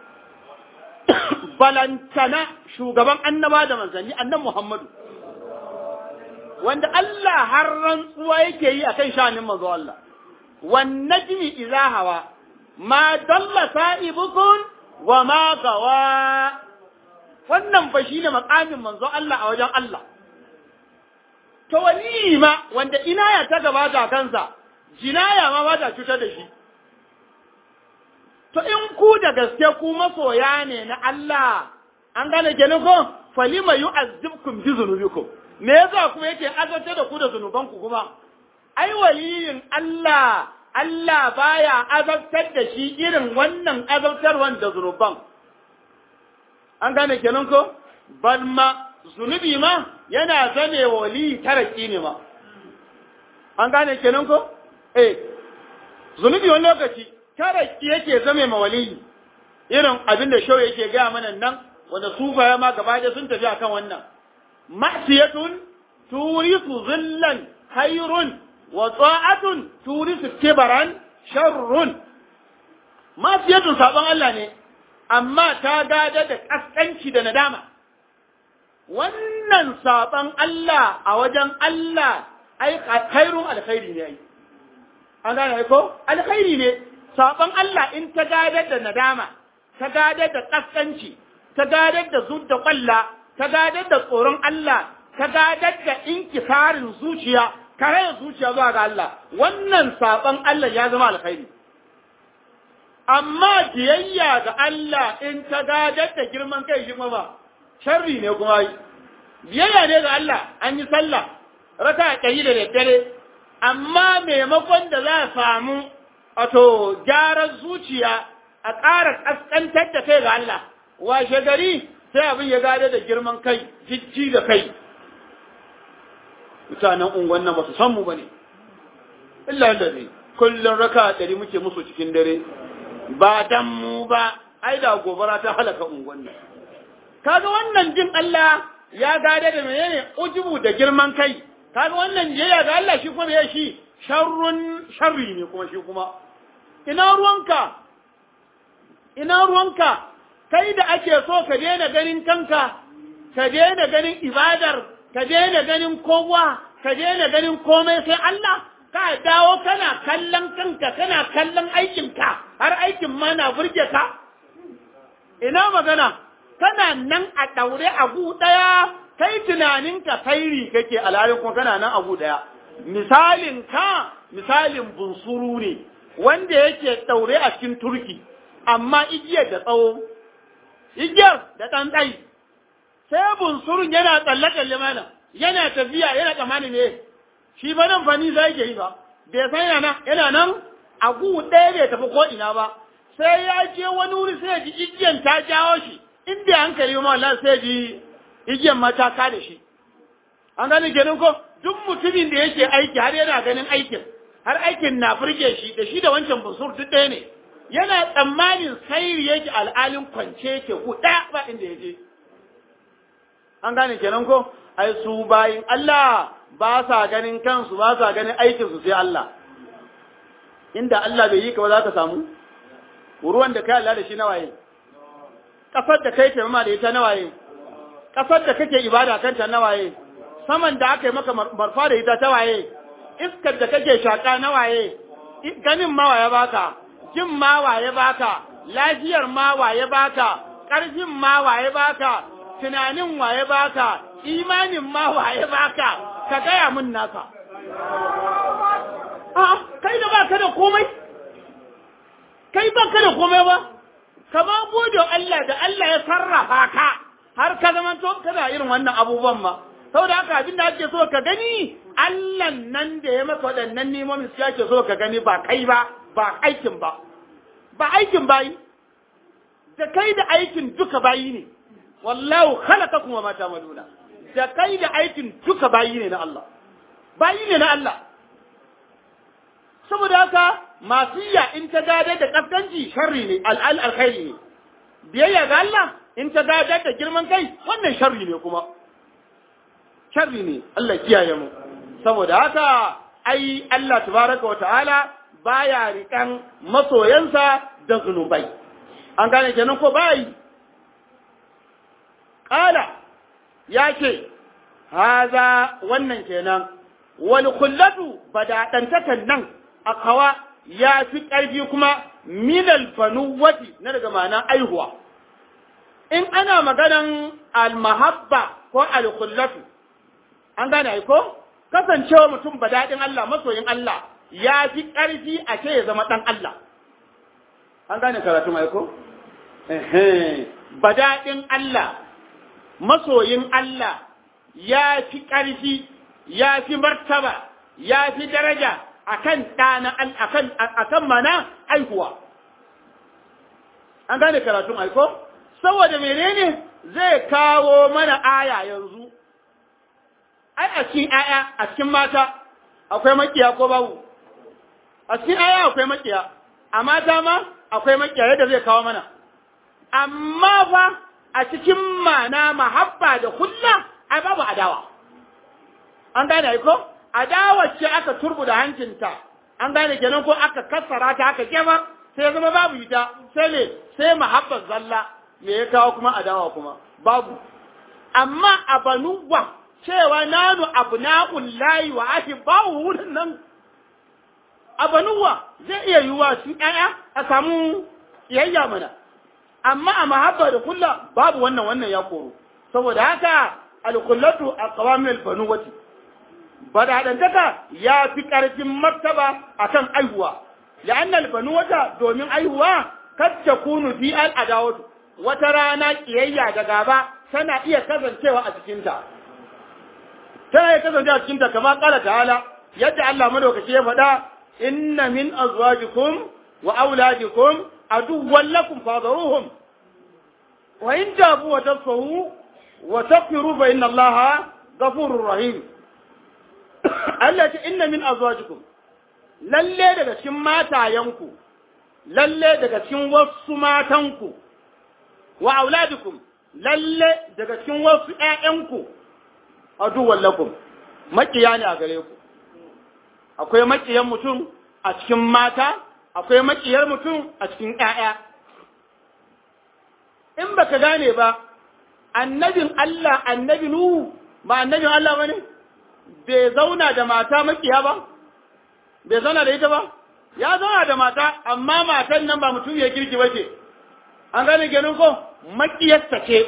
C: Balantana shugaban annaba da manzanni annan Muhammadu. Wanda Allah har rantsuwa yake yi akan sha'anin manzo Allah. Wan najmi idza hawa ma dalla sa'ibukun wa ma gawa wannan fa shine makamin manzo Allah a wajen Allah to wali ma wanda inaya ta gabata kansa jinaya ma ba ta cutar da shi to in ku da gaske ku masoya ne na Allah an gane kenan ko falima yu'azzibkum bi dhunubikum me yasa kuma yake azabta da ku da zunuban ku kuma ai waliyin Allah Allah baya azabtar da shi irin wannan azabtarwan da zunuban an gane kenan ko bal ma zunubi ma yana zame wali taraki ne ma an gane kenan ko eh zunubi wani lokaci taraki yake zame ma wali irin abin da shau yake gaya mana nan wanda su baya ma gaba da sun tafi akan wannan ma'siyatun turisu zillan khairun wa ta'atun turisu kibaran sharrun ma'siyatun sabon Allah ne amma ta gada da kaskanci da nadama wannan sabon Allah a wajen Allah ai khairun alkhairi ne ai an gane ko alkhairi ne sabon Allah in ta gadar da nadama ta gadar da kaskanci ta gadar da zudda kwalla ta gadar da tsoron Allah ta gadar da inkisarin zuciya karayar zuciya zuwa ga Allah wannan sabon Allah ya zama alkhairi amma biyayya ga Allah in ta gadar da girman kai shi ba sharri ne kuma yi biyayya ne ga Allah an yi sallah raka ɗari da daddare amma maimakon da za a samu wato gyaran zuciya a ƙara ƙasƙantar da kai ga Allah washe gari sai abin ya gada da girman kai jijji da kai mutanen unguwan nan ba su san mu ba ne illa da ne kullum raka ɗari muke musu cikin dare ba dan mu ba ai da gobara ta halaka unguwan nan kaga wannan jin Allah ya gada da menene ujubu da girman kai kaga wannan jiyya ga Allah shi kuma ya shi sharrun sharri ne kuma shi kuma ina ruwanka ina ruwanka kai da ake so ka daina ganin kanka ka daina ganin ibadar ka daina ganin kowa ka daina ganin komai sai Allah ka dawo kana kallon kanka kana kallon aikinka har aikin ma na burge ka ina magana kana nan a daure a gu daya kai tunaninka kairi kake alhalin kuma kana nan abu daya misalin ka misalin bunsuru ne wanda yake daure a cikin turki amma igiyar da tsawo igiyar da ɗan tsayi sai bunsurun yana tsalle tsalle mana yana tafiya yana tsammani ne shi ba nan fani zai ke yi ba bai san yana yana nan agu ɗaya bai tafi ko ina ba sai ya je wani wuri sai ya ji igiyar ta jawo shi in bai hankali ma Allah sai ji igiyar mataka da shi. An gani kenan ko duk mutumin da yake aiki har yana ganin aikin, har aikin na burge shi da shi da wancan busur duk ɗaya ne. Yana tsammanin sairi yake al'alin kwance yake ku ɗaya ba inda ya je. An gane kenan ko ai su bayin Allah ba sa ganin kansu ba sa ganin aikinsu sai Allah. Inda Allah bai yi ka ba za ka samu? Ruwan da kai Allah da shi nawaye? Ƙasar da kai taimama da ita nawaye? ƙasar da kake ibada kanta na waye, saman da aka yi maka marfa da ita ta waye, iskar da kake shaƙa na waye, ganin ma waye baka, jin ma waye baka, lafiyar ma waye baka, ƙarfin ma waye baka, tunanin waye baka, imanin ma waye baka, ka gaya mun naka. A'a, kai da baka da komai, kai baka da komai ba, ka ba gode Allah da Allah ya sarrafa ka. har ka zama to kana irin wannan abubuwan ma saboda haka abin da ake so ka gani Allah nan da ya maka waɗannan nemomin su ake so ka gani ba kai ba ba aikin ba ba aikin bayi da kai da aikin duka bayi ne wallahu khalaqakum wa ma ta'maluna da kai da aikin duka bayi ne na Allah bayi ne na Allah saboda haka masiya in ta gada da kaskanci sharri ne al'al alkhairi ne biyayya ga Allah in ta gadar da girman kai wannan sharri ne kuma sharri ne Allah kiyaye mu saboda haka ai Allah tabaraka wa ta'ala baya rikan masoyansa da zunubai an gane kenan ko bai kala ya ce haza wannan kenan wal kullatu badadantakan nan akawa ya fi ƙarfi kuma minal banuwati na daga ma'ana aihuwa in ana maganan almahabba ko alkullatu an gane ai ko kasancewa mutum ba daɗin Allah masoyin Allah ya fi ƙarfi a ce ya zama ɗan Allah an gane karatu mai ko badaɗin Allah masoyin Allah ya fi ƙarfi ya fi martaba ya fi daraja akan ɗana akan akan mana aihuwa an gane karatun aiko saboda menene zai kawo mana aya yanzu ai a cikin aya a cikin mata akwai makiya ko babu a cikin aya akwai makiya a mata ma akwai makiya yadda zai kawo mana amma fa a cikin mana mahabba da kulla ai babu adawa an gane ai ko adawa ce aka turbuda hancinta an gane kenan ko aka kassara ta aka kema sai ya zama babu ita sai ne sai mahabbar zalla me ya kawo kuma adawa kuma babu amma a banuwa cewa nanu abna'ul layi wa ahibbahu wurin nan a banuwa zai iya yiwuwa su ɗaya a samu iyayya mana amma a mahabba da kulla babu wannan wannan ya koro saboda haka alkullatu a qawamin albanuwati badadantaka ya fi ƙarfin martaba akan aihuwa la'an albanuwata domin aihuwa kad takunu fi al'adawatu wata rana kiyayya da gaba tana iya kasancewa a cikinta tana iya kasancewa a cikinta kamar kala ta'ala yadda Allah madaukaki ya faɗa inna min azwajikum wa auladikum aduwwan lakum fadharuhum wa in tabu wa tasfahu wa taghfiru fa inna Allaha ghafurur rahim Allah ta inna min azwajikum lalle daga cikin matayanku lalle daga cikin wasu matanku wa auladikum lalle daga cikin wasu ƴaƴanku aduwwan lakum makiya ne a gare ku akwai makiyan mutum a cikin mata akwai makiyar mutum a cikin ƴaƴa in baka gane ba annabin Allah annabi Nuhu ba annabin Allah bane bai zauna da mata makiya ba bai zauna da ita ba ya zauna da mata amma matan nan ba mutum ya kirki bace an gane ganin ko makiyarsa ce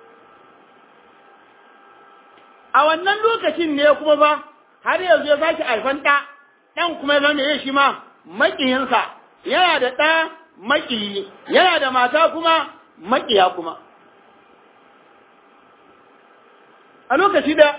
C: a wannan lokacin ne kuma ba har yanzu ya sake alfan ɗa ɗan kuma ya zama shi ma makiyinsa yana da ɗa makiyi yana da mata kuma makiya kuma a lokaci da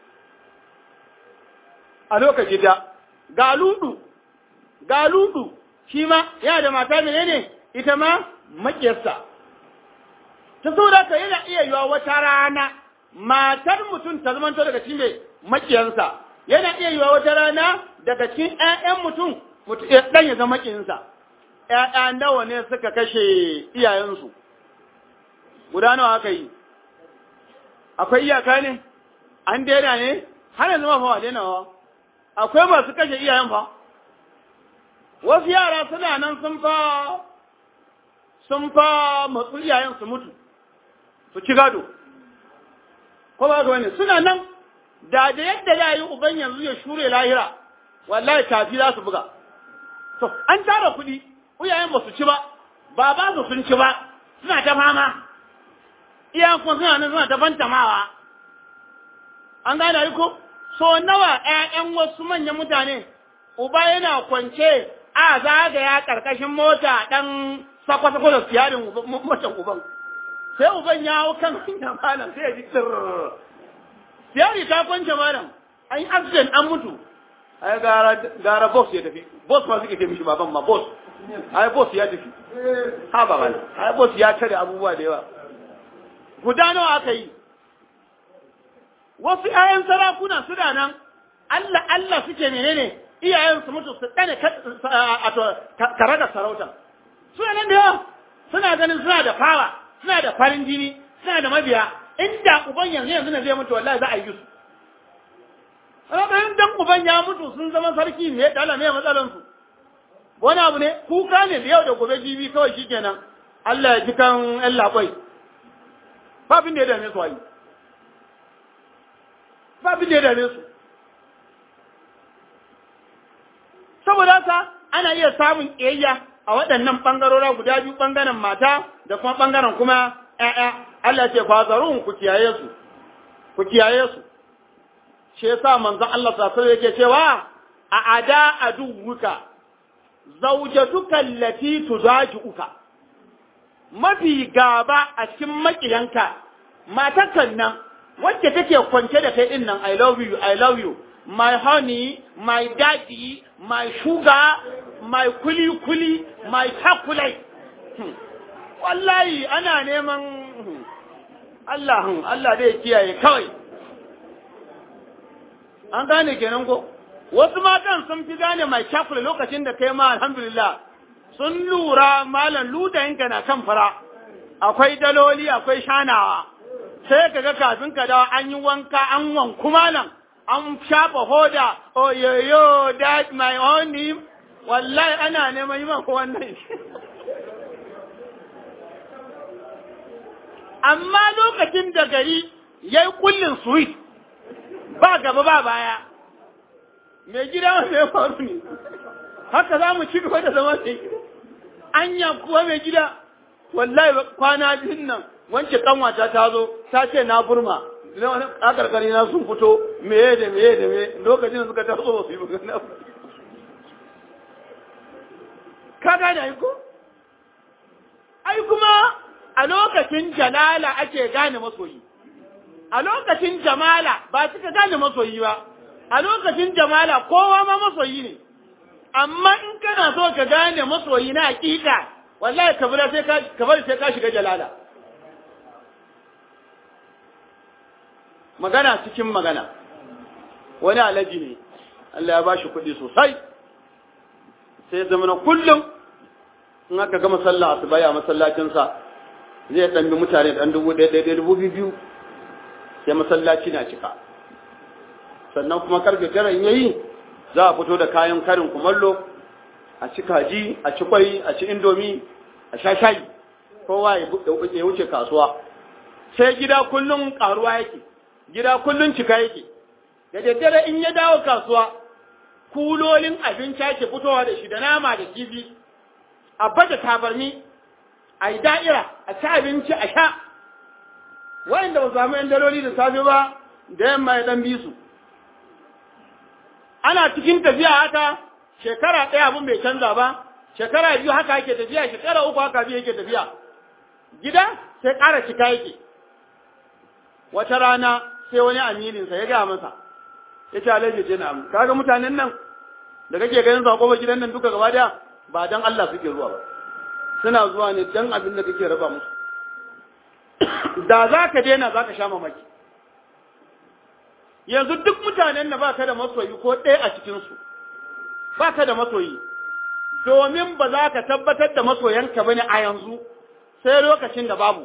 C: a lokaci da ga ludu ga ludu shi ma yana da mata menene ita ma makiyarsa ta saboda ka yana iya yiwa wata rana matar mutum ta zamanto daga cikin mai makiyansa yana iya yiwa wata rana daga cikin ƴaƴan mutum ɗan ya zama makiyinsa ƴaƴa nawa ne suka kashe iyayensu guda nawa aka yi akwai iyaka ne an daina ne har yanzu ma fa daina wa akwai masu kashe iyayen fa wasu yara suna nan sun fa sun fa matsu iyayen su mutu su ci gado ko ba ga wani suna nan da da yadda za yi uban yanzu ya shure lahira wallahi tafi za su buga to an tara kuɗi iyayen ba su ci ba ba ba su sun ci ba suna ta fama iyayen kuma suna nan suna ta fantamawa an gane yi ko so nawa ƴaƴan wasu manyan mutane uba yana kwance a zagaya ƙarƙashin mota ɗan sakwa-sakwa da siyarin motan uban sai uban ya hau kan hanya malam sai ya ji tsirrrr siyari ta kwance malam an yi accident an mutu ai gara gara boss ya tafi boss ma suke ce mishi baban ma boss ai boss ya tafi ha ba malam ai boss ya tare abubuwa da yawa guda nawa aka yi wasu ƴaƴan sarakuna suna nan Allah Allah suke menene iyayen su mutu su dane karaga sarauta suna nan da yawa suna ganin suna da fawa suna da farin jini suna da mabiya inda uban yanzu yanzu ne zai mutu wallahi za a yi su Rabayin dan uban ya mutu sun zama sarki ne da Allah ne matsalan su wani abu ne kuka ne da yau da gobe jibi kawai shikenan Allah ya ji kan ƴan labai babin da ya dame su ayi babin da ya dame su saboda haka ana iya samun ƙiyayya a waɗannan ɓangarora guda biyu ɓangaren mata da kuma ɓangaren kuma ‘ya'ya Allah ce fazarun ku kiyaye su ku kiyaye su shi yasa manzo Allah sallallahu yake cewa a ada aduwuka zaujatuka allati tuzaji'uka mafi gaba a cikin makiyanka matakan nan wacce take kwance da kai din nan I love you I love you my honey my daddy my sugar my kuli kuli my chocolate Hmm. wallahi ana neman hmm, Allah hmm, Allah dai kiyaye kawai an gane kenan ko wasu matan sun fi gane mai chocolate lokacin da kai ma alhamdulillah sun lura malam ludayinka na kan fara akwai daloli akwai shanawa sai ka ga kafin ka dawo an yi wanka an wanku malam an shafa hoda oyoyo that my honey wallahi ana neman yi maka wannan amma lokacin da gari ya yi kullin sweet ba gaba ba baya mai gida mai faru ne haka za mu ci gaba da zama mai anya kuwa mai gida wallahi kwana biyun nan wance kanwata ta zo ta ce na burma a karkari na sun fito meye da meye da meye lokacin suka taso ba su yi magana ka gane ai ko ai kuma a lokacin jalala ake gane masoyi a lokacin jamala ba suka gane masoyi ba a lokacin jamala kowa ma masoyi ne amma in kana so ka gane masoyi na hakika wallahi ka bari sai ka ka bari sai ka shiga jalala magana cikin magana wani alaji ne Allah ya bashi kuɗi sosai sai zama na kullum in aka gama sallah asuba a masallacinsa zai ɗan bi mutane ɗan dubu ɗaya ɗaya dubu biyu sai masallaci na cika sannan kuma karfe tara in yayi za a fito da kayan karin kumallo a ci kaji a ci kwai a ci indomi a sha shayi kowa ya wuce kasuwa sai gida kullum karuwa yake gida kullum cika yake da daddare in ya dawo kasuwa kulolin abinci ake fitowa da shi da nama da kifi a baje tabarni a yi da'ira a ci abinci a sha wa'inda ba samu yan daloli da safe ba da yamma ya dan bi su ana cikin tafiya haka shekara ɗaya abin bai canza ba shekara biyu haka yake tafiya shekara uku haka biyu yake tafiya gida sai ƙara cika yake wata rana sai wani amininsa ya gaya masa ya ce alhaji ce na kaga mutanen nan da kake ganin sa kofar gidan nan duka gaba daya ba dan Allah suke zuwa ba suna zuwa ne dan abin da kake raba musu da za ka daina za ka sha mamaki yanzu duk mutanen da ba ka da masoyi ko ɗaya a cikinsu ba ka da masoyi domin ba za ka tabbatar da masoyanka ba ne a yanzu sai lokacin da babu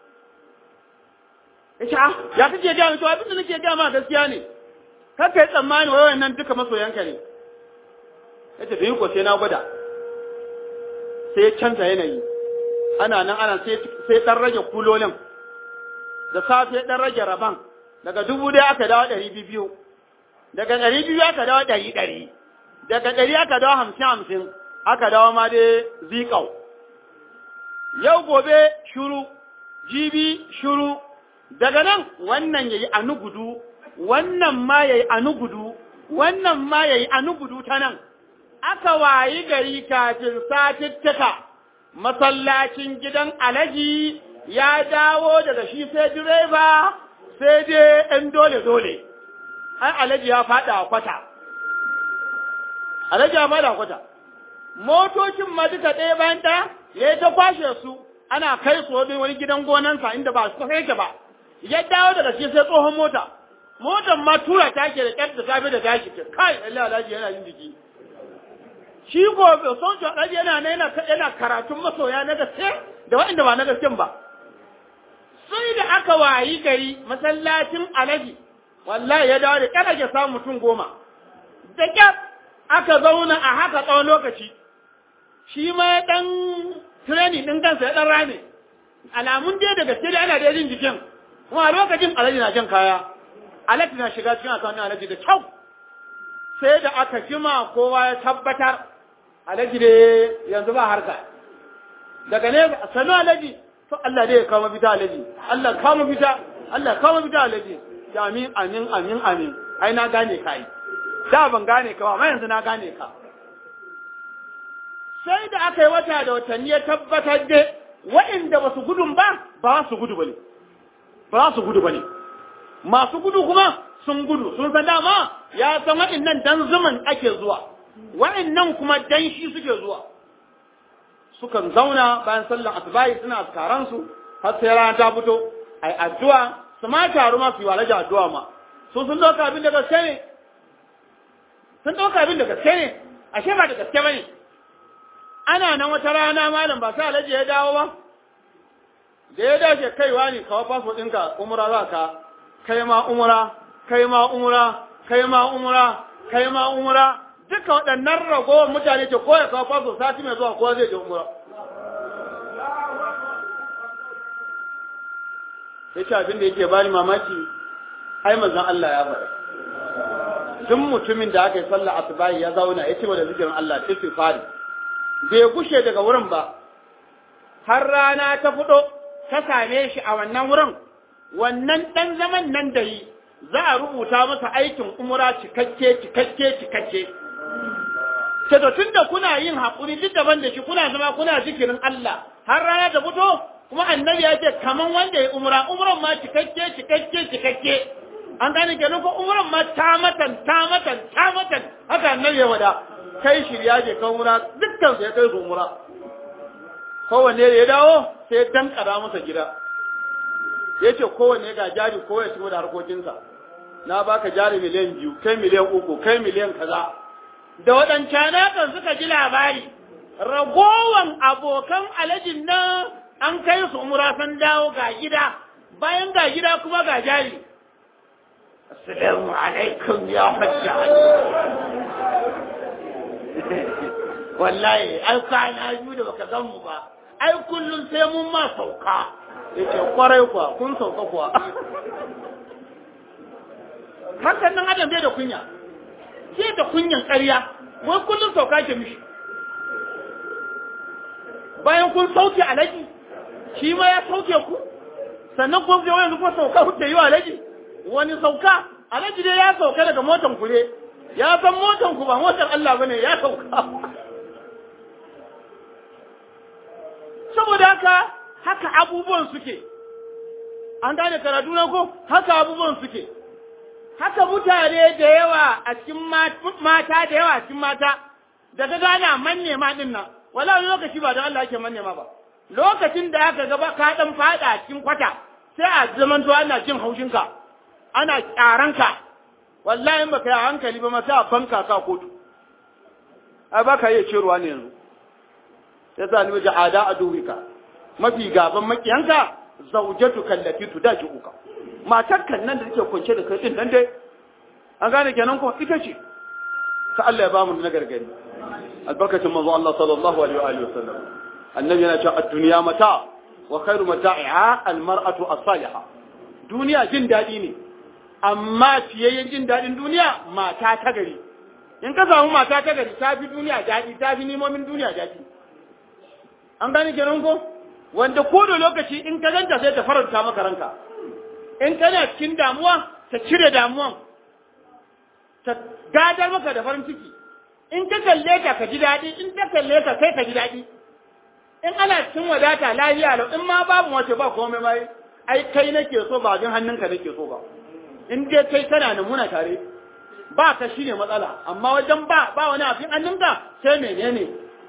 C: ya ce ah ya kake gaya to abin da nake gaya ma gaskiya ne kaka yi tsammani wai nan duka masoyanka ne ya ce yi ko sai na gwada sai ya canza yanayi ana nan ana sai ɗan rage kulolin da safe ɗan rage raban daga dubu ɗaya aka dawo ɗari biyu daga ɗari biyu aka dawo ɗari ɗari daga ɗari aka dawo hamsin hamsin aka dawo ma dai zikau yau gobe shuru jibi shuru daga nan wannan yayi anugudu wannan ma yayi anugudu wannan ma yayi anugudu ta nan aka wayi gari kafin satittika masallacin gidan alaji ya dawo daga shi sai direba sai dai ɗan dole-dole ai alaji ya faɗa a kwata alaji ya faɗa a kwata motocin ma duka ɗaya bayan ɗaya ya yi ta kwashe su ana kai su wani wani gidan gonansa inda ba su kai ba ya dawo daga shi sai tsohon mota motan ma tura ta ke da ƙyar da safe da tashi ke kai Allah alaji yana yin jiki shi gobe son shi alaji yana yana yana karatun masoya na gaske da waɗanda ba na gasken ba sai da aka wayi gari masallacin alaji wallahi ya dawo da kada ya samu mutum goma da kyar aka zauna a haka tsawon lokaci shi ma ya dan training din kansa ya dan rame alamun dai da gaske da ana da jin jikin kuma a lokacin alaji na jan kaya alaji na shiga cikin akawunin alaji da kyau sai da aka jima kowa ya tabbatar alaji da yanzu ba harka daga ne sanu alaji to Allah dai ya kawo mafita alaji Allah kawo mafita Allah kawo mafita alaji ya amin amin amin amin ai na gane ka yi da ban gane ka ba amma yanzu na gane ka sai da aka yi wata da watanni ya tabbatar da waɗanda ba su gudun ba ba su gudu ba ne ba su gudu ba ne masu gudu kuma sun gudu sun san dama ya san waɗannan dan zuman ake zuwa waɗannan kuma dan shi suke zuwa sukan zauna bayan sallan asubahi suna askaransu har sai rana ta fito ai addu'a su ma taru ma su yi walaja addu'a ma su sun ɗauka abin da gaske ne sun ɗauka abin da gaske ne ashe ba da gaske ba ne ana nan wata rana malam ba sai alhaji ya dawo ba da ya dace kaiwa ne kawo fasfo ɗinka umra za ka kai ma umra kai ma umra kai ma umra kai ma umra duka waɗannan ragowar mutane ce ko ya kawo fasfo sati mai zuwa ko zai je umra ya ce abin da yake bani mamaki ai manzon Allah ya faɗa duk mutumin da aka yi sallah asubahi ya zauna ya ce wa da zikirin Allah istighfari bai gushe daga wurin ba har rana ta fito ta same shi a wannan wurin wannan dan zaman nan da yi za a rubuta masa aikin umra cikakke cikakke cikakke ce to tunda kuna yin haƙuri duk daban da shi kuna zama kuna zikirin Allah har rana ta fito kuma annabi ya ce kaman wanda ya umra umran ma cikakke cikakke cikakke an gane kenan ko umran ma ta matan ta matan ta matan haka annabi ya wada kai shirya je kan umra dukkan su ya kai su umra kowanne da ya dawo sai ya dankara masa gida ya ce kowanne ga jari ko ya shigo da harkokinsa na baka jari miliyan biyu kai miliyan uku kai miliyan kaza da waɗancan kan suka ji labari ragowan abokan alajin nan an kai su umra san dawo ga gida bayan ga gida kuma ga jari assalamu alaikum ya hajja wallahi ai kwana biyu da baka gan mu ba ai kullum sai mun ma sauka yace kwarai kuwa kun sauka kuwa hakan nan adam bai da kunya sai da kunyan ƙarya wai kullum sauka ke mishi bayan kun sauke alaji shi ma ya sauke ku sannan kun je wani kuma sauka ku yi wa alaji wani sauka alaji dai ya sauka daga motan ku ne ya san motan ku ba motar Allah bane ya sauka saboda haka haka abubuwan suke an gane karatu na ko haka abubuwan suke haka mutane da yawa a cikin mata da yawa a cikin mata da ka gana manne ma din nan wala wani lokaci ba don Allah ake manne ma ba lokacin da aka gaba ka dan fada a cikin kwata sai a zaman to ana jin haushinka ana kyaranka wallahi in baka yi hankali ba ma sai a banka ka kotu ai baka iya ciruwa ne yanzu ya sa ni waje ada a duwika mafi gaban makiyanka zaujatu kallati tudaji uka matar kan nan da take kwance da kai din nan dai an gane kenan ko ita ce ta Allah ya bamu na gargadi albarkacin manzo Allah sallallahu alaihi wa alihi wasallam annabi yana cewa ad-dunya mata wa khairu mata'iha al-mar'atu as-salihah duniya jin dadi ne amma fiyayyen jin dadin duniya mata ta gari in ka samu mata ta gari ta fi duniya dadi ta fi nimomin duniya dadi an gane kenan ko wanda ko da lokaci in ka ganta sai ta faranta maka ranka in kana cikin damuwa ta cire damuwan ta gadar maka da farin ciki in ka kalle ka ka ji daɗi in ta kalle ka kai ka ji daɗi in ana cikin wadata lafiya lau in ma babu wace ba komai mai ai kai nake so ba jin hannunka nake so ba in dai kai kana da muna tare ba ka shine matsala amma wajen ba ba wani abin hannunka sai menene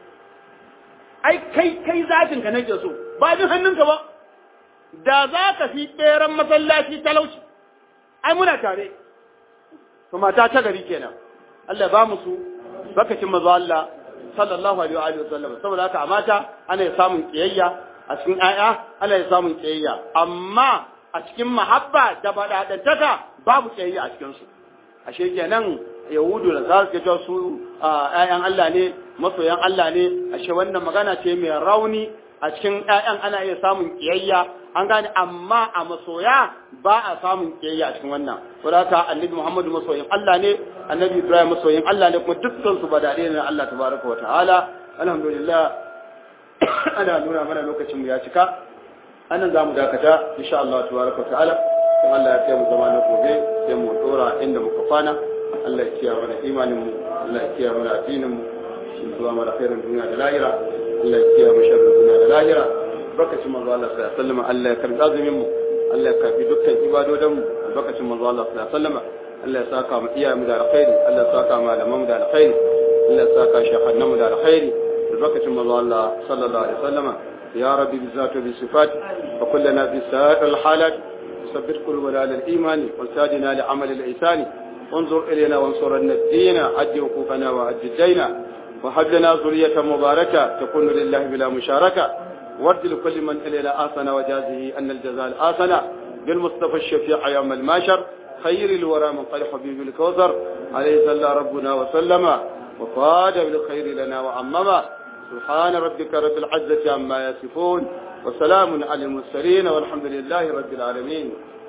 C: ai kai kai zatin ka nake so ba jin hannunka ba da za ka fi ɓeran masallaci talauci ai muna tare to mata ta gari kenan Allah ba mu su bakacin mazo Allah sallallahu alaihi wa alihi wasallam saboda haka a mata ana ya samun kiyayya a cikin aya ana ya samun kiyayya amma a cikin mahabba da badadantaka babu kiyayya a cikin su ashe kenan yahudu da za su ce su ƴaƴan Allah ne masoyan Allah ne ashe wannan magana ce mai rauni a cikin ƴaƴan ana iya samun kiyayya an gane amma a masoya ba a samun kiyayya a cikin wannan saboda annabi Muhammadu masoyin Allah ne annabi Ibrahim masoyin Allah ne kuma dukkan su badade ne na Allah tabaraka wa ta'ala alhamdulillah ana nuna mana lokacin mu ya cika anan za mu dakata insha Allah tabaraka wa ta'ala kuma Allah ya kai mu zama na gobe sai mu dora inda muka kwana Allah ya kiyaye mana imanin mu Allah ya kiyaye mana addinin mu
B: zuwa mara khairin duniya da lahira Allah ya kiyaye mu sharrin duniya da lahira barkacin manzo Allah sallallahu alaihi wasallam Allah ya karbi azumin mu Allah ya karbi dukkan ibadodin mu barkacin manzo Allah sallallahu alaihi wasallam Allah ya saka mu iyaye mu da alkhairi Allah ya saka malaman mu da alkhairi Allah ya saka shekhannan mu da alkhairi barkacin manzo Allah sallallahu alaihi wasallam ya rabbi bi zati bi sifat wa kullana bi sa'ir al halat ثبت قلوبنا على الإيمان وسادنا لعمل الإحسان وانظر إلينا وانصرنا الدين عد وقوفنا وعد الدين وهب لنا ذرية مباركة تكون لله بلا مشاركة ورد لكل من إلينا آسن وجازه أن الجزاء الآسن بالمصطفى الشفيع يوم الماشر خير الورى من قال حبيب الكوثر عليه صلى ربنا وسلم وفاد بالخير لنا وعمما سبحان ربك رب العزة عما يصفون وسلام على المرسلين والحمد لله رب العالمين